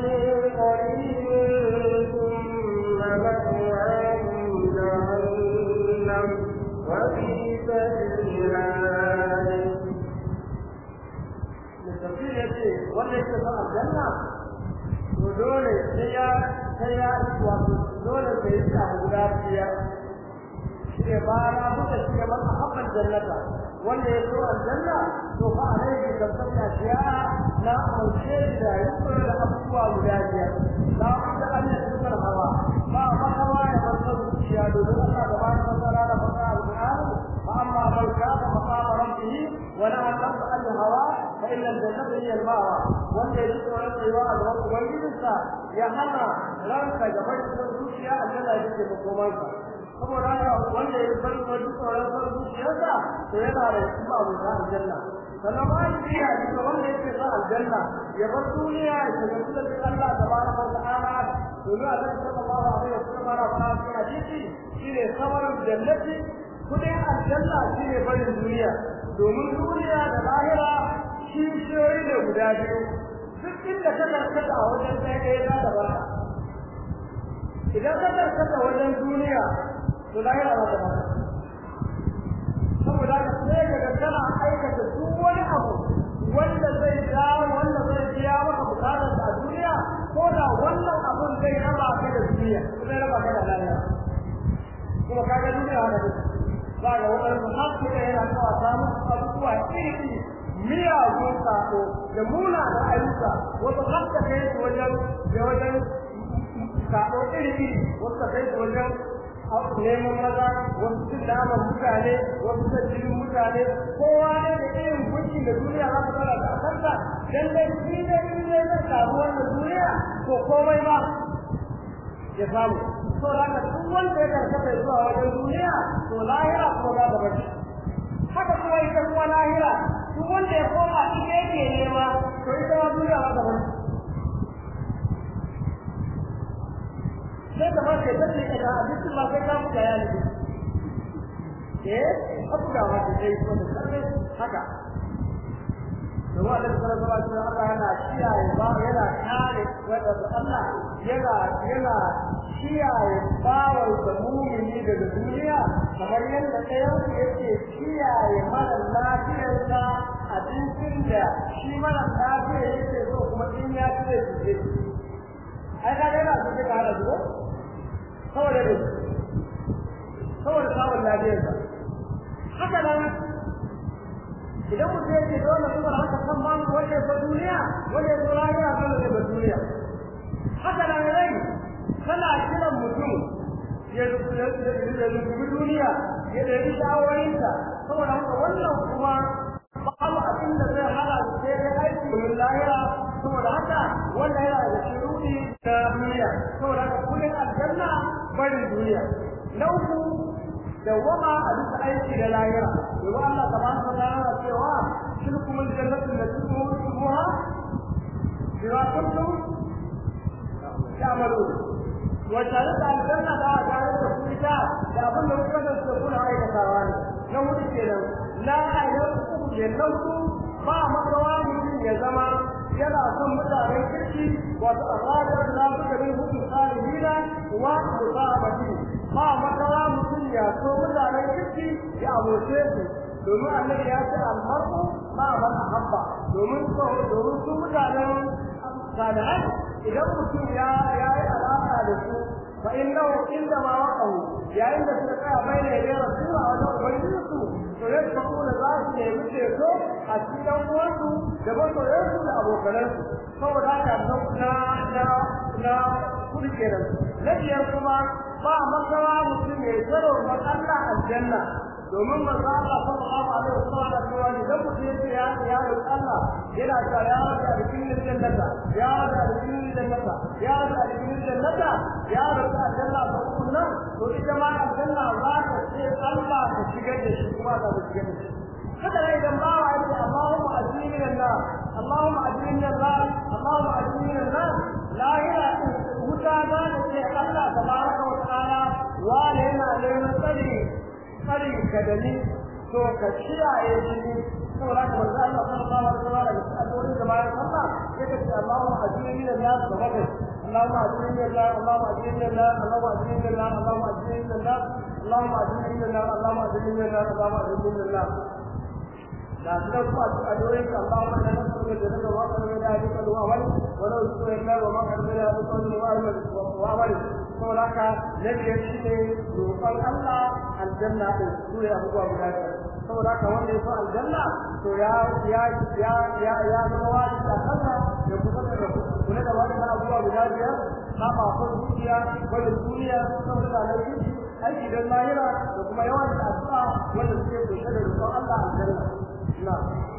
قليل ثم مأواهم جهنم وبئس المهاد tafsir ya ce wanda yake son aljanna to dole sai ya sai ya wato dole sai ya samu guda biyar shi ne ba na buɗe shi ne man ahabban jannata wanda ya so aljanna to fa alaihi tabbata shiya na ƙarshe da yukar da abubuwa guda biyar la wanda an yi sukar hawa ba makawa ya bar son zuciya domin Allah da ba ta tsara da fasa al-Qur'ani fa amma man kana maqama rabbih wa na'a nafsa al-hawa fa inna al-jannata hiya al-ma'wa wanda ya tsoron tsayuwa a gaban ubangijinsa ya hana ranka gaba da zuciya aljanna yake makomansa saboda haka wanda ya bari wa duk tsoron son zuciyarsa to yana da kuma abu na aljanna sannan ma shi ya ji ga wanda yake son aljanna ya bar duniya ya shiga cikin Allah tabaraka wa ta'ala domin Allah sallallahu alaihi wasallam ana fara cikin hadisi shine samarar jannati kudin aljanna shine barin duniya domin duniya da lahira kishiyoyi ne guda biyu duk inda ka karkata a wajen ɗaya ɗaya za da barka idan ka karkata wajen duniya to lahira za ta barka saboda haka sai ka ga kana aikata duk wani abu wanda zai dawo wanda zai biya maka bukatar a duniya ko da wannan abun zai raba ka da duniya zai raba ka da lahira kuma kaga duniya haka take za ga waɗansu har suka yana kawa samun abubuwa iri-iri miyagun sako da munanan ayyuka wasu har ta kai su wajen da wajen sako iri-iri wasu ta kai su wajen neman maza wasu cin naman mutane wasu cin jinin mutane kowa ne da irin gunki da duniya za ta fara da kanta dan dai shi ne in ne zai samu wannan duniya to komai ba ya samu to raka duk wanda ya karkata zuwa wajen duniya to lahira kuma za ta bace haka kuma ita kuma lahira duk wanda ya koma ita yake nema to ita ma duniya za ta bace sai ka bace ta ce ka abincin ba sai ka buga ya nufi eh ka buga ma ta sai ko da karbe haka domin Allah sallallahu alaihi wasallam Allah yana kiyaye ba yana kare wanda Allah yana yana kiyaye bawar da mumini daga duniya kamar yadda ɗayan ku yake kiyaye mara lafiyarsa abincin da shi mara lafiya yake so kuma in ya ci zai fice ai ka ga yana so ka hada su saboda ne saboda samun lafiyarsa haka nan idan mutum yake dole kuma haka san ba mu wanda ya duniya wanda ya zo lahira dole ne ba duniya haka nan rai tana kiran mutum ya rubuta duniya ya ɗari shawarinta saboda haka wannan kuma babu abin da zai hana sai ya aiki domin lahira saboda haka wannan yana da shirudi na duniya saboda haka kullum aljanna barin duniya na uku dawwama a bisa aiki da lahira domin Allah tabaraka wa ta'ala cewa tilkum aljannatu allati tu'tuha bima kuntum ta'malun wa tarika aljanna da tare da ku ita da abin da kuka da kuna aikatawa ne na hudu kenan la ayyuku jannatu ba makawa mutum ya zama yana son mutanen kirki wato arada da su da bin hukun salihina wa musabati ba makawa mutum ya so mutanen kirki ya aboce su domin annabi ya ce almar'u ma man ahabba domin so domin su mutanen salihai idan mutum ya ya yi alaka da su fa innahu inda ma waqahu yayin da suka tsaya bai da yadda rasula wajen ubangijinsu to yadda kuma za su nemi ceto a cikin uwansu da masoyansu da abokanansu saboda haka na na na kudi kenan na biyar kuma ba makawa mutum ya tsaro ma Allah aljanna domin manzo Allah sallallahu alaihi wasallam da cewa idan mutum ya ce ya ya roƙi Allah yana cewa ya rabbi adkhilni jannata ya rabbi adkhilni jannata ya rabbi adkhilni jannata ya rabbi aljanna ba kunna to ita ma aljanna za ta ce Allah ka shigar da shi kuma za ta shigar da shi haka ne idan bawa ya ce Allahumma ajini min Allah Allahumma ajini min Allah Allahumma ajini min Allah lahira wuta za ta ce Allah tabaraka wa ta'ala wane yana neman tsari tsarin ka da ni to ka kiyaye shi saboda ka manzo Allah sallallahu alaihi wasallam da addu'o'in da bayan sallah sai ka ce Allahumma ajini min nas wa bakai Allahumma ajini min nas Allahumma ajini min nas Allahumma ajini min nas Allahumma ajini min nas Allahumma ajini min nas Allahumma ajini min nas Allahumma ajini min nas da suka kuma addu'o'in ka Allahumma inna nas'aluka jannata wa qadra min ahlika wa amal wa la yusra illa wa ma qadra min ahlika wa amal wa amal saboda haka na biyar shi ne roƙon Allah aljanna ɗin su ne abubuwa guda biyar saboda haka wanda ya so aljanna to ya ya ya ya ya zama wani a kansa ya kusa da kula da wani abubuwa guda biyar kama akwai dukiya wajen duniya saboda da laifi aiki don lahira da kuma yawan da addu'a wanda suke kusa da roƙon Allah aljanna na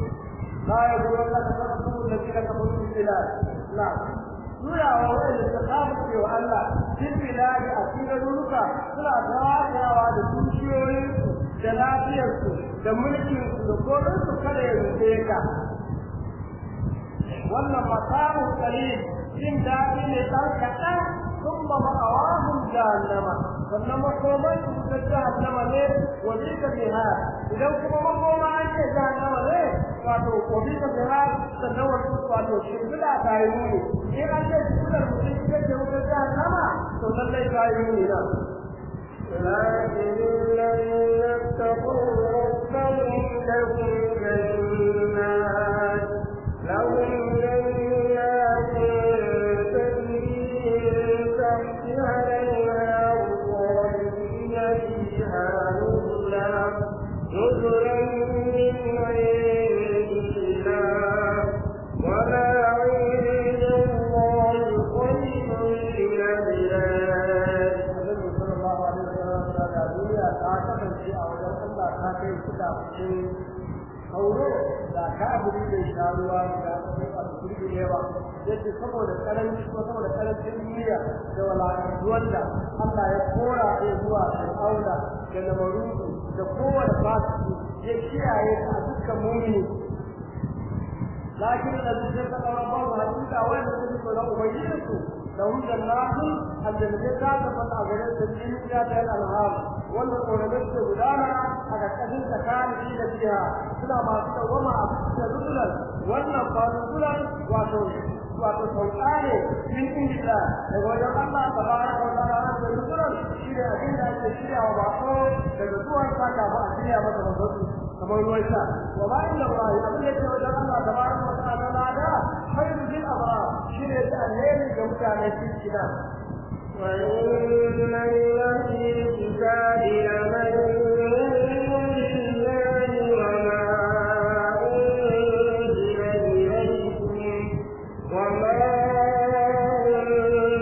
لا يقولون لك تقتلوا الذين كفروا في البلاد نعم turawa wanda suka kafirce wa Allah cikin biladi a cikin garuruka suna tawayawa da dukiyoyinsu da lafiyarsu da mulkinsu da korinsu kada ya rufe ka wannan matamu kalil jin daɗi ne ɗan kaɗan ثم مأواهم جهنم sannan makoman su ta jahannama ne wa bika bihar idan kuma makoma an ce jahannama ne wato wa bika bihar sannan wato wato shimfiɗa ta yi muni in an ce shimfiɗar mutum ita ce wuta jahannama to lallai ta yi muni nan لكن الذين اتقوا ربهم لهم جنات لهم جنات تجري من تحتها الأنهار خالدين فيها نزلا نزلا من عند الله وما عند الله خير للعباد Annabi sallallahu alaihi wasallam ya da duniya ta kasance a wajen Allah ta kai suka fice hauro da kafiri da sharuwa da a cikin yawa yace saboda karanci ko saboda karancin duniya da walakantuwar da Allah ya kora ya zuwa Fir'auna da Namarudu da kowane fasiki ya kiyaye a dukkan mumini لكن الذين اتقوا ربهم حقيقة وين تجد له أبينته لهم جنات الجنة تفتح غير تجري فيها الأنهار والقرآن بدانا على كثير تكان في فيها كلا ما كتا وما أفتح رسلا والنفار رسلا واتوش wato sauka ne min inda daga wajen Allah tabaraka wa ta'ala da rukunan shi ne abin da ake shirya wa bako daga zuwan sa kafin a shirya masa mazoci kamar ruwan sha wa ma inda Allah abin da ke wajen Allah tabaraka wa ta'ala na da khairu bil abrar shi ne da alheri ga mutane cikin da وإن الذي الكتاب لمن بالله وما أنزل إليكم وما أنزل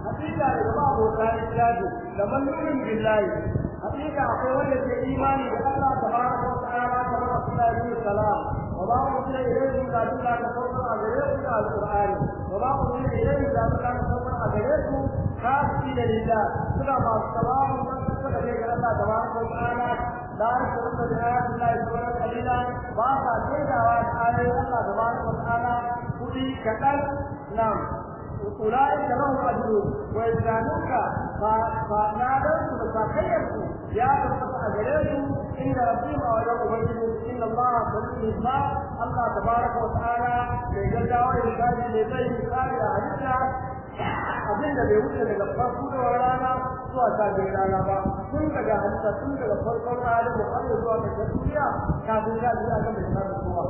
hakika da ba abota lillahi da mallubin billahi hakika akwai wanda ke imani da Allah tabaraka wa ta'ala kamar Rasulullahi sallallahu salam wa ba mu sai ilayhi da Allah ka sauka a gare ku da alqur'ani wa ba mu sai ilayhi da Allah ka sauka a gare ku kafi da lillah suna ba salamu da suka da ga Allah tabaraka wa ta'ala la yashuruna bi ayati Allah subhanahu qalila ba sa tsayawa da ayoyin Allah tabaraka wa ta'ala kudi kadan nam أولئك لهم أجر ويزدانوك فنادرت بساقيتك يا رب أجريتم إن ربهم أولم أبينوا إن الله سبحانه الحساب الله تبارك وتعالى لجل وعلا لزي مثال أهلنا abin da bai wuce daga farko da rana zuwa sabon rana ba tun daga halitta tun daga farkon rana da har zuwa ga duniya kafin ya ji aka bai samu kowa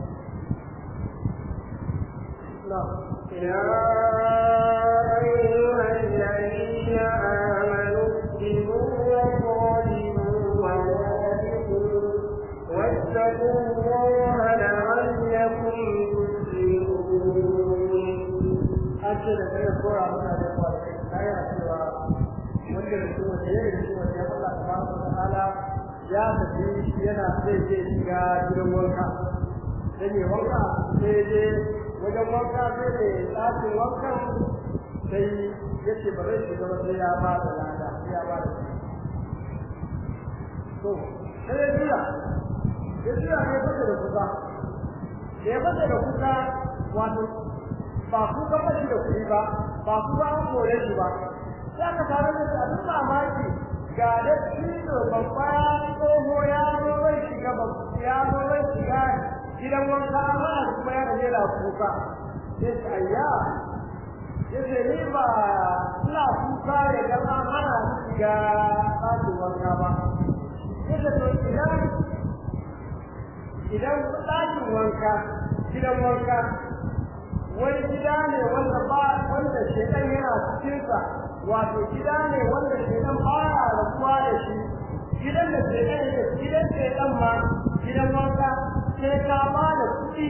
يا أيها الذين آمنوا اكتبوا وصالحوا ورابطوا واتقوا الله لعلكم تفلحون an ce da kai kora muna da kwalai kaya cewa wanda da kuma da yayin cewa ya Allah tabaraka wa ta'ala ya tafi yana zai je shiga gidan wanka dan ne wanka sai je wajen wanka sai da tsakin wankan sai yace ba zai shiga ba sai ya ba da lada sai ya ba da to sai ya jira ya jira ne fata da kuka ya fata da kuka wato ba ku ka fashi da kuɗi ba ba ku ba an kore shi ba sai aka tare da su abin mamaki ga da cizo babba tsoho ya zo bai shiga ya zo bai shiga gidan wanka amma kuma ya gaje da kuka sai su ayya ya ce ni ba ina kuka ya ga an hana ni shiga ɗakin wanka ba ya ce to idan idan ɗakin wanka gidan wanka wani gida ne wanda ba wanda shedan yana cikin sa wato gida ne wanda shedan ba ya rabuwa da shi gidan da shedan yake gidan shedan ma gidan wanka sai ka ba da kuɗi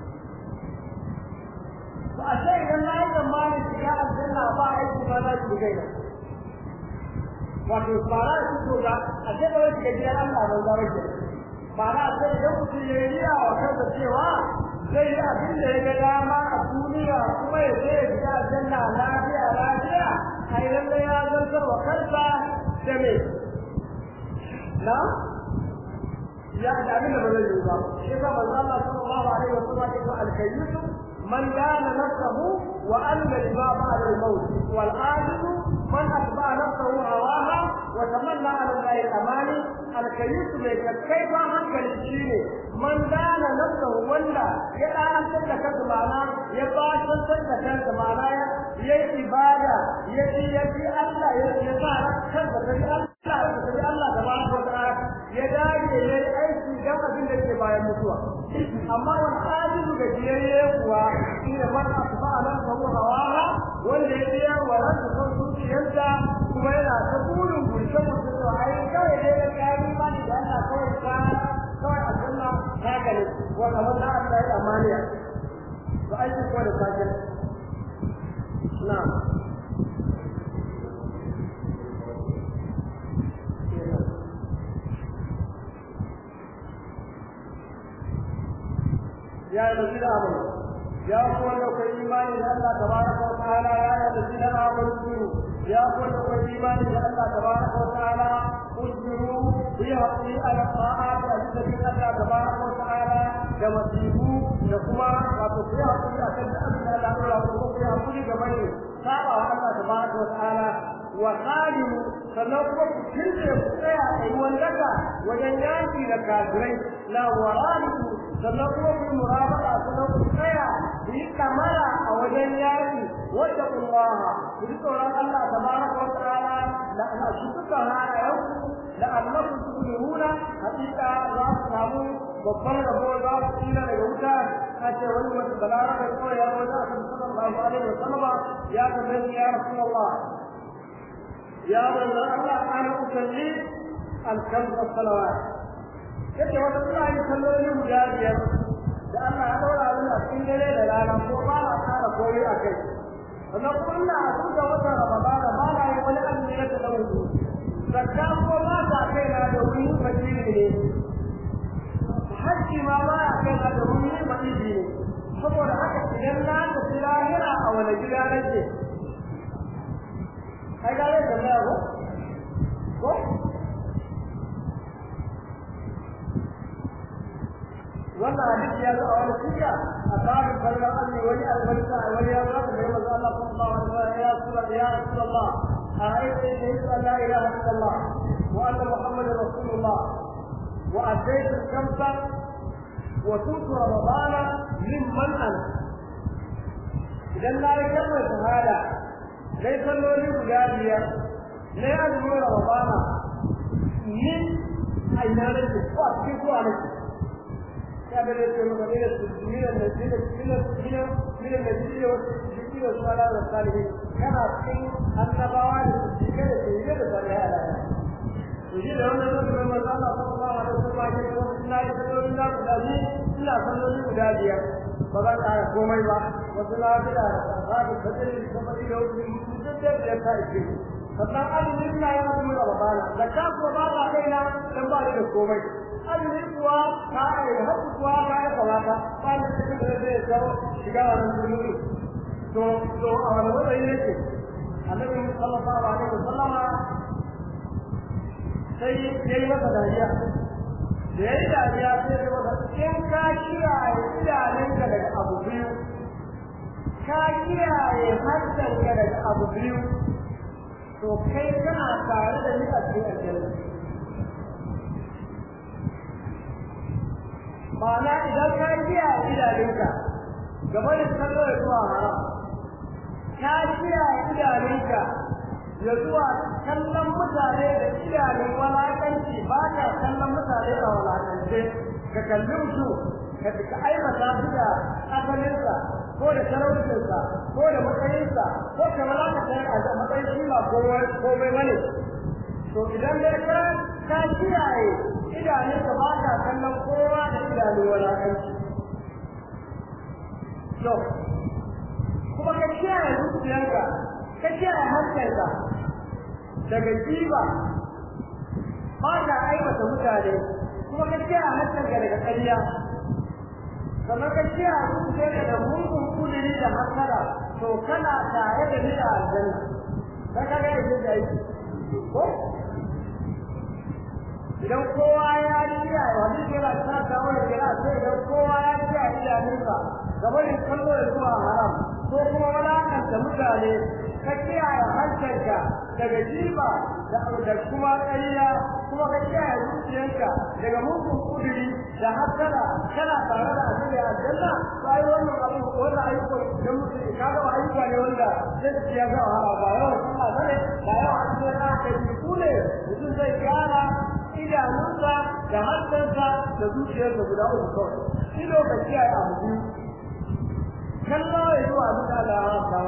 to a sai idan na yi zamani shiga aljanna ba aiki ba za ki gaina wato fara su to ga a sai ba wai shiga gidan Allah ban zama ke fara sai idan mutum ya yi wa kansa cewa zai yi abin da ya ga dama a duniya kuma ya je ya fita aljanna lafiya lafiya ai lalle ya zantar wa kansa da me na ya da abin da ba zai yi ba shi ka manzo Allah sallallahu alaihi wa sallam ya ce al-kayyisu man dana nafsahu wa anna al-baba al-maut wal ajizu man atba nafsahu hawaha wa tamanna ala Allah al-amani al-kayyisu mai kai ba hankali shine man dana nafsahu wanda ya danantar da kansa ma'ana ya bashantar da kansa ma'ana ya yi ibada ya ji ya ji Allah ya ya sa kansa da bi Allah da bi Allah da ba ko da ya dage ya yi aiki dan abin da ke bayan mutuwa amma wani ajibu da jiyayye kuwa shi ne man asba nafsahu hawaha wanda ya biya wa ransa son zuciyarsa kuma yana ta burin gurce mutum to ai kawai dai ya kai imani da Allah kawai ka kawai aljanna haka ne wanda wanda Allah ya amaniya to aiki ko da sakin na ya yi da amana ya ku wanda ku imani da Allah tabaraka wa ta'ala ya yi da amana ya ku wanda ku imani da Allah tabaraka wa ta'ala اجبروا بيعطي على الطاعات التي الله تبارك وتعالى كما تجيبوا لكما وتطيعوا أكد أمن الله وتطيعوا كل جميع سابع الله تبارك وتعالى وخادموا فنقوم كل يستطيع أيوان لك وجنياتي لكافرين لا ورابطوا فنقوم بالمرابطة فنقوم تستطيع بكمالا أو جنياتي واتقوا الله وذكر الله تبارك وتعالى لأن أشكرها يوم لأنكم تفلحون حقيقة لا تناموا babban rabo za su tsira daga wuta a ce wani wata balara da kawai ya wajen a kan sallallahu alaihi wa sallama ya tambaye ya rasulullah ya manzo Allah ana usalli al-khams as-salawat yace wata suna yin salloli guda biyar da Allah ya daura mu a cikin dare da rana ko ba na kara koyi a kai sannan kuma ina a da watan ramadana ba na yi wani azumi na talawu zakka ko ba ta kai na da wuri fakiri ne hajji ma ba ya kai na da wuri fakiri ne saboda haka idan na tafi lahira a wani gida nake ai ga zai tambaya ko ko wannan hadisi ya zo a wani siya a tsarin farkon azumi wani albarka a wani ya zaka mai manzo Allah sallallahu alaihi wasallam ya rasulullah ya rasulullah a aiki ne ya la ilaha illallah wa anna muhammadar rasulullah wa ataitu kamsa wa tutu ramadana mimman ana idan na yi kalmar shahada dai salloli guda biyar na yi azumin ramadana ni a ina nake ko a cikin ko a nake ya ga da ke maka ne da min al-ladina min al-ladina min al-ladina والصديقين والشهداء والصالحين كما في النبوة والصديقين والشهداء والصالحين يجي da wannan lokacin manzo Allah sallallahu alaihi wasallam ya ce wasu na yi sallolin da guda biyu ina sallolin guda biyar ba zan ƙara komai ba wasu na fi da tsari fasiri da fasiri da wasu mutum da biyar ta ike sannan azumin na yi azumin ramadana zakka kuwa ba ta kaina dan ba ni da komai azumin kuwa ka yi haku kuwa ka yi falata ba ni cikin da zai kawo shiga wannan zulumi to to a wani matsayi yake annabi sallallahu alaihi wasallama sai ya yi masa dariya da ya yi dariya sai ya masa in ka kiyaye idanunka daga abu biyu ka kiyaye hantanka daga abu biyu to kai kana tare da ni a cikin aljanna ma'ana idan ka kiyaye idanunka gaba da kallo da zuwa haram ka kiyaye idanunka ya zuwa kallon mutane da idanun walakanci ba ka kallon mutane a walakance ka kalli mutu ka ka aibata su da asalinsa ko da talaucinsa ko da matsayinsa ko ka walakata a matsayin shi ba komai bane to idan dai ka ka kiyaye idanunka ba ka kallon kowa da idanun walakanci to kuma ka kiyaye zuciyarka ka kiyaye hankalinka daga jiba ba ka aibata mutane kuma ka kiyaye hankalinka daga ƙarya sannan ka kiyaye zuciyarka da mugun kudiri da hasara to kana tare da ni a aljanna ka kaga yadda da yi ko idan kowa ya kiyaye wani kira ta kawo da kira sai idan kowa ya kiyaye idanunsa gabanin kallo da zuwa haram ko kuma walakanta mutane ka kiyaye hankalinka daga jiba da kuma ƙarya kuma ka kiyaye zuciyarka daga mugun kudiri da hasara kana tare da asiri a aljanna sai wannan abu wannan ayyuka da mutum ka ga ayyuka ne wanda zai ci ya ga wahala ba yawan sallah bane ba yawan asiri na kai ku ne mutum zai gyara idanunsa da hankalinsa da zuciyarsa guda uku kawai shi lokaci ya yi abu biyu kallo ya zuwa abin da Allah ya haramta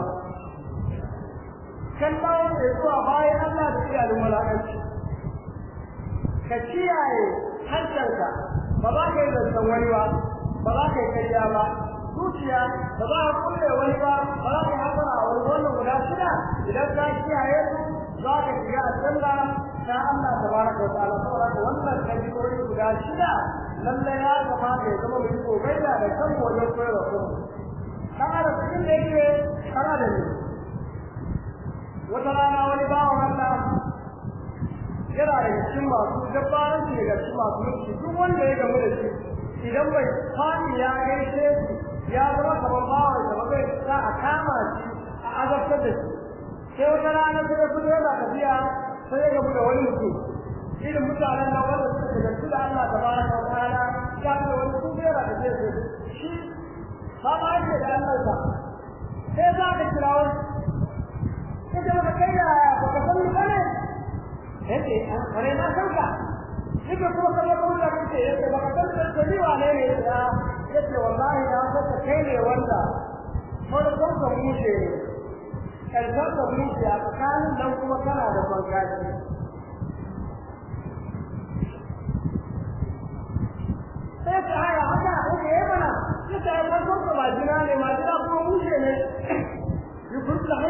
kallo ya zuwa bayan Allah da iyalin walakanci ka kiyaye hankalinka ba za ka yi zancen wani ba ba za ka yi karya ba zuciya ba za ka kulle wani ba ba za ka yi hasara a wani wannan guda shida idan ka kiyaye su za ka shiga aljanna ta Allah tabaraka wa ta'ala saboda wannan kabi'o'i guda shida lallai ya kamata ya zama mai kokari da kan wajen koyarwa kuma dan adam cikin da yake kana da ni wata rana wani bawan Allah yana da cikin masu dabbaran shi daga cikin masu mulki duk wanda ya gamu da shi idan bai fadi ya gaishe shi ya zama kamar bawan da ba zai sa a kama shi a azabtar da shi sai wata rana sai ya fito yana tafiya sai ya gamu da wani mutum irin mutanen nan wanda suka shagaltu da Allah tabaraka wa ta'ala ya ga wani su bera da ke shi ba ma yake da Allah ba sai za ka kira wani sai da baka kai da baka san ni bane yace wani na san ka shi ko kuma sai ko da kake yace baka san da ni wane ne ya yace wallahi na san ka kai ne wanda farkon ka mushe karshen ka mushe a tsakanin dan kuma kana da bangaji sai ka haya haka haka yayi mana sai ka yi farkon ka majina ne majina kuma mushe ne yi furta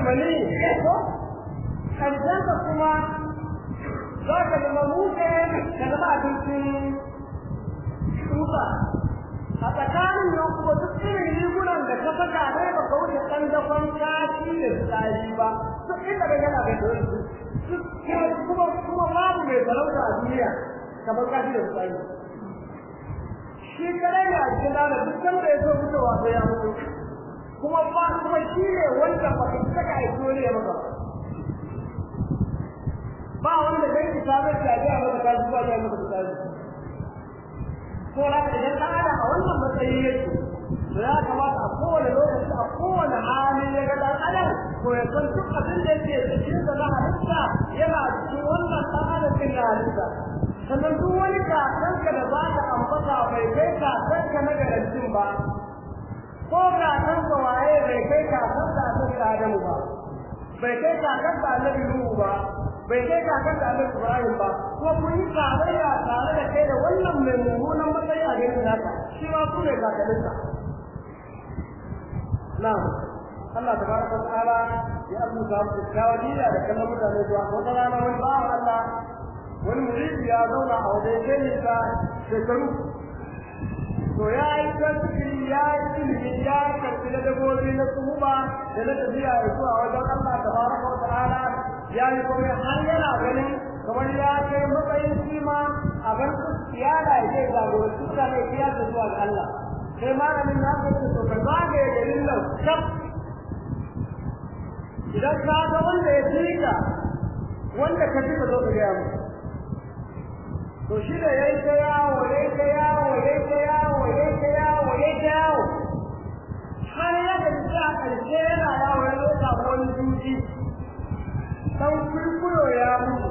mani ko karshensa kuma za ka zama muke ka zama abincin tsufa a tsakanin nan kuma duk irin rigunan da ka saka dai ba ka wuce ɗan dafan kashi da tsari ba duk inda ka gana da dole kuma kuma babu mai sarauta a duniya kamar kashi da tsari shi kadai ne a cikin dana duk sanda ya so fitowa sai ya mutu kuma ba kuma shi ne wanda ba ka saka a dole ya maka ba wanda zai ki sabar da ya maka kashi ba ya maka tsari ko da idan ɗan adam a wannan matsayi yake to ya kamata a kowane lokaci a kowane hali ya ga ɗan adam to ya san duk abin da yake cikin da na halitta yana cikin wannan ɗan adam ɗin na halitta sannan duk wani kakanka da za ka ambata bai kai kakanka na garantin ba ko kakanka waye bai kai kakanka annabi adamu ba bai kai kakanka annabi nuhu ba bai kai kakan da Annabi Ibrahim ba kuma kun yi tarayya tare da kai da wannan mai mummunan matsayi a garin naka shi ma ku ne kakalinsa na'am Allah tabaraka wa ta'ala ya abuta mu kawadiya da kallon mutane zuwa wata rana wani bawan Allah wani muridi ya zauna a wajen kai ta shekaru to ya yi tasiri ya yi ilimi ya karfi na dagobi na tsuhuba da na tafiya ya zuwa wajen Allah tabaraka wa ta'ala ya yi kuma har yana ganin kamar ya kai matsayin kima a bar iyala ya ce jagoranci mutane ya ta zuwa ga Allah sai malamin na ce to ka zagaye garin nan kaf idan ka ga wanda ya fika wanda ka fi ka zo ka gaya mu to shi da yayi ta yawo yayi ta yawo yayi ta yawo yayi ta yawo yayi ta yawo har ya ga a ƙarshe yana yawo ya zo samu wani duki dan kurkuro ya mutu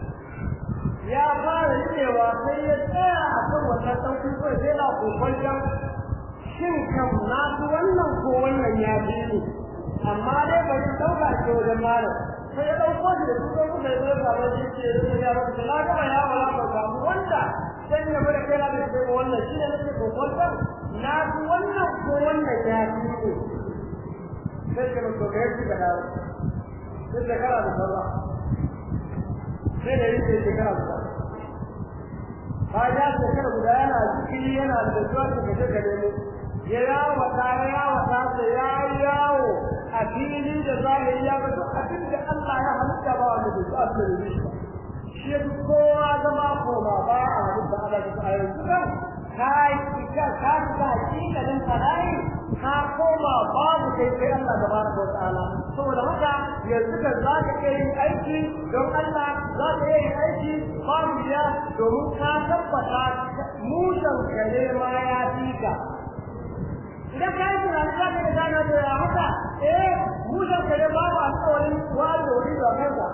ya fara cewa sai ya tsaya a kan wannan dan kurkuro sai na kokon shin kam na su wannan ko wannan ya fi ni amma dai bari dauka ce wajen malam sai ya dauko shi da dukkan kuma ya zo ga wani ce ya rubuta na gaba ya wala ba ga wanda sai ya bada kai da sai wannan shi ne nake kokon na su wannan ko wannan ya fi ni sai ka mutu ga shi da dawo sai shekara da saura sai da yake shekara da saura bayan shekara guda yana zikiri yana da zuwa da gaje ga nemo ya yawo ta ya yawo ta sai ya yawo a fili da zahiri ya ga duk abin da Allah ya halitta ba wanda bai sa da shi shi kowa zama koma ba a halitta Allah da ayyukan kan kai ka ka ka hakikalin fadai ka koma babu kai sai Allah tabaraka wa ta'ala saboda haka yanzu ka za ka iya yin aiki don Allah za ka iya yin aiki babu ya domin ka tabbata mushen kare ma ya fi ka idan ka yi tunanin za ka yi gane da ya haka eh mushen kare babu alƙawarin wani da wani da kanka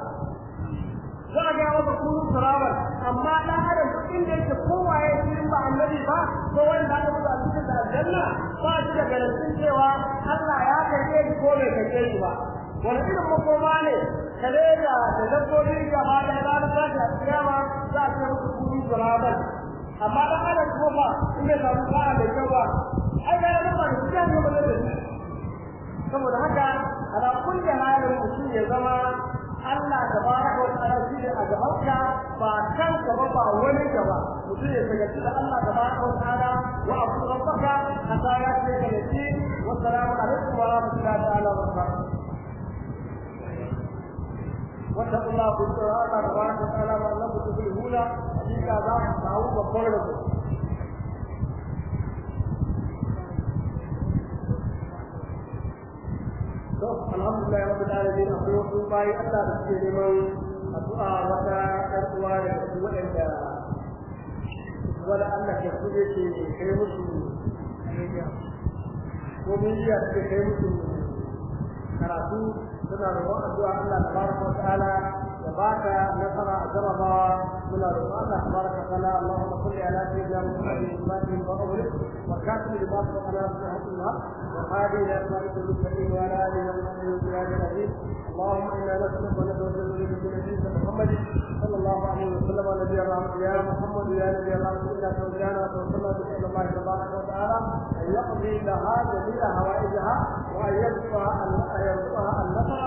za a gaya maka kunu turabar amma dan adam duk inda yake kowa ya yi ba annabi ba ko wanda aka buga cikin da aljanna ba shi da garantin cewa Allah ya karɓe shi ko bai karɓe shi ba wani irin makoma ne kare da da dabbobi gaba da ranar tashi a kiyama za a ce musu kunu turabar amma dan adam ko ba in bai samu sa'a mai kyau ba ai ga yana ba shi da ba da shi saboda haka ala kulli halin mutum ya zama Allah tabaraka wa ta'ala shi ne a gabanka ba kan gaba ba wani gaba mutum ya sagaci da Allah tabaraka wa ta'ala wa abu rabbaka hatta ya ce ka yace wa salamu alaikum wa rahmatullahi ta'ala wa barakatuh واتقوا الله في الله تبارك وتعالى وانكم تفلحون حقيقه ذاك داوود وقربه to alhamdulillah rabbil alamin akwai wasu bayi Allah da suke neman addu'a wata ɗan uwa da su waɗanda wala Allah ke su ne ke kai musu ko miliya suke kai musu karatu suna roƙon addu'a Allah tabaraka wa ta'ala ya baka nasara a jarabawa muna roƙon Allah tabaraka سبقنا اللهم صل على سيدنا محمد الفاتح وأغلق وكاتب لما سبقنا بحق الله وهذه إلى صراط المستقيم وعلى آله وصحبه وسلم العزيز اللهم إنا نسألك ونتوسل إليك بنبيك محمد صلى الله عليه وسلم ونبي الرحمة يا محمد يا نبي الرحمة إنا توجهنا وتوسلنا بإذن الله تبارك وتعالى أن يقضي لها جميع هوائجها وأن يرزقها أن يرزقها النصر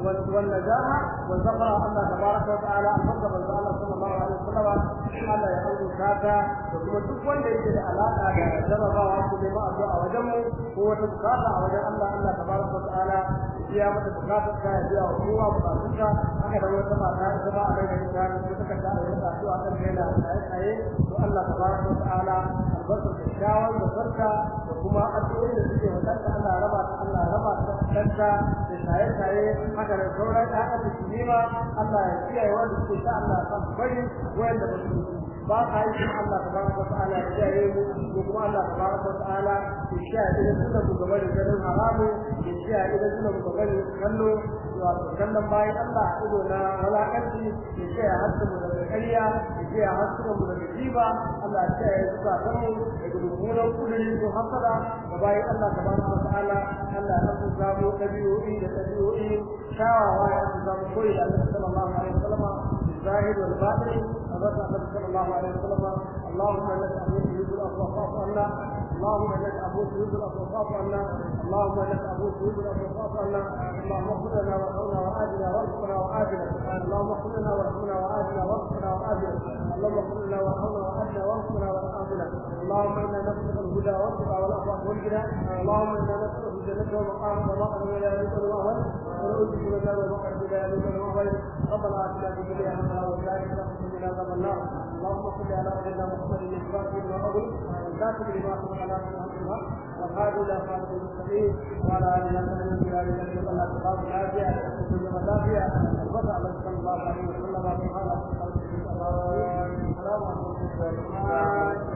والنجاح والزفر الله تبارك وتعالى الحمد لله صلى الله عليه وسلم Allah ya aure kata da kuma duk wanda yake da alaka da jarabawa ko neman addu'a a wajen mu ko wata bukata a wajen Allah Allah tabaraka wa ta'ala ya mata bukata ta ya biya wa kowa bukatun ta haka da wata mata ita ba a nan da ta ko ta kada a yi addu'a kan kai da tsaye tsaye to Allah tabaraka wa ta'ala albarkar da shawar da farka da kuma addu'o'i da suke wadanta Allah raba ta Allah raba ta danta da shaye shaye haka da sauran ƴaƴan da su nema Allah ya kiyaye wanda suke sa Allah ya bari wanda ba su ba ka yi kuma Allah tabaraka wa ta'ala ya kiyaye mu ko kuma Allah tabaraka wa ta'ala ya kiyaye da sunan mu gaba da ganin haramu ya kiyaye da sunan mu gaba da kallo wato kallon bayan Allah ido na walakanci ya kiyaye hasu mu daga ƙarya ya kiyaye hasu mu daga jiba Allah ya kiyaye suka san mu daga mummunan kudiri ko hasada da bayan Allah tabaraka wa ta'ala Allah ya san samu ɗabi'o'i da ɗabi'o'i shawawa ya san samu koyi da Allah sallallahu alaihi wasallam الزاهد والباطن أبدا النبي صلى الله عليه وسلم اللهم انك ابوك يريد الافضل فاعف عنا اللهم انك ابوك يريد الافضل فاعف عنا اللهم انك ابوك يريد الافضل فاعف عنا اللهم اغفر لنا وارحمنا وآتنا وارزقنا وآتنا اللهم اغفر لنا وارحمنا وآتنا وارزقنا وآتنا اللهم اغفر لنا وارحمنا وآتنا وارزقنا وآتنا اللهم انا نسألك الهدى والتقى والعفو والغنى اللهم انا نسألك الجنة والمقام ومقعد ولا يملك المأوى ونعوذ بك من النار ومقعد ولا يملك المأوى ربنا آتنا في الدنيا حسنة وفي الآخرة حسنة وقنا عذاب النار اللهم صل على سيدنا محمد الفاتح لما أغلق والكاتب لما سبق على سيدنا والهادي إلى صراط المستقيم وعلى آله وصحبه وسلم إلى أن الله تقام العافية وكل مدافع البصر على صلى الله عليه وسلم سبحانه وتعالى السلام عليكم ورحمة الله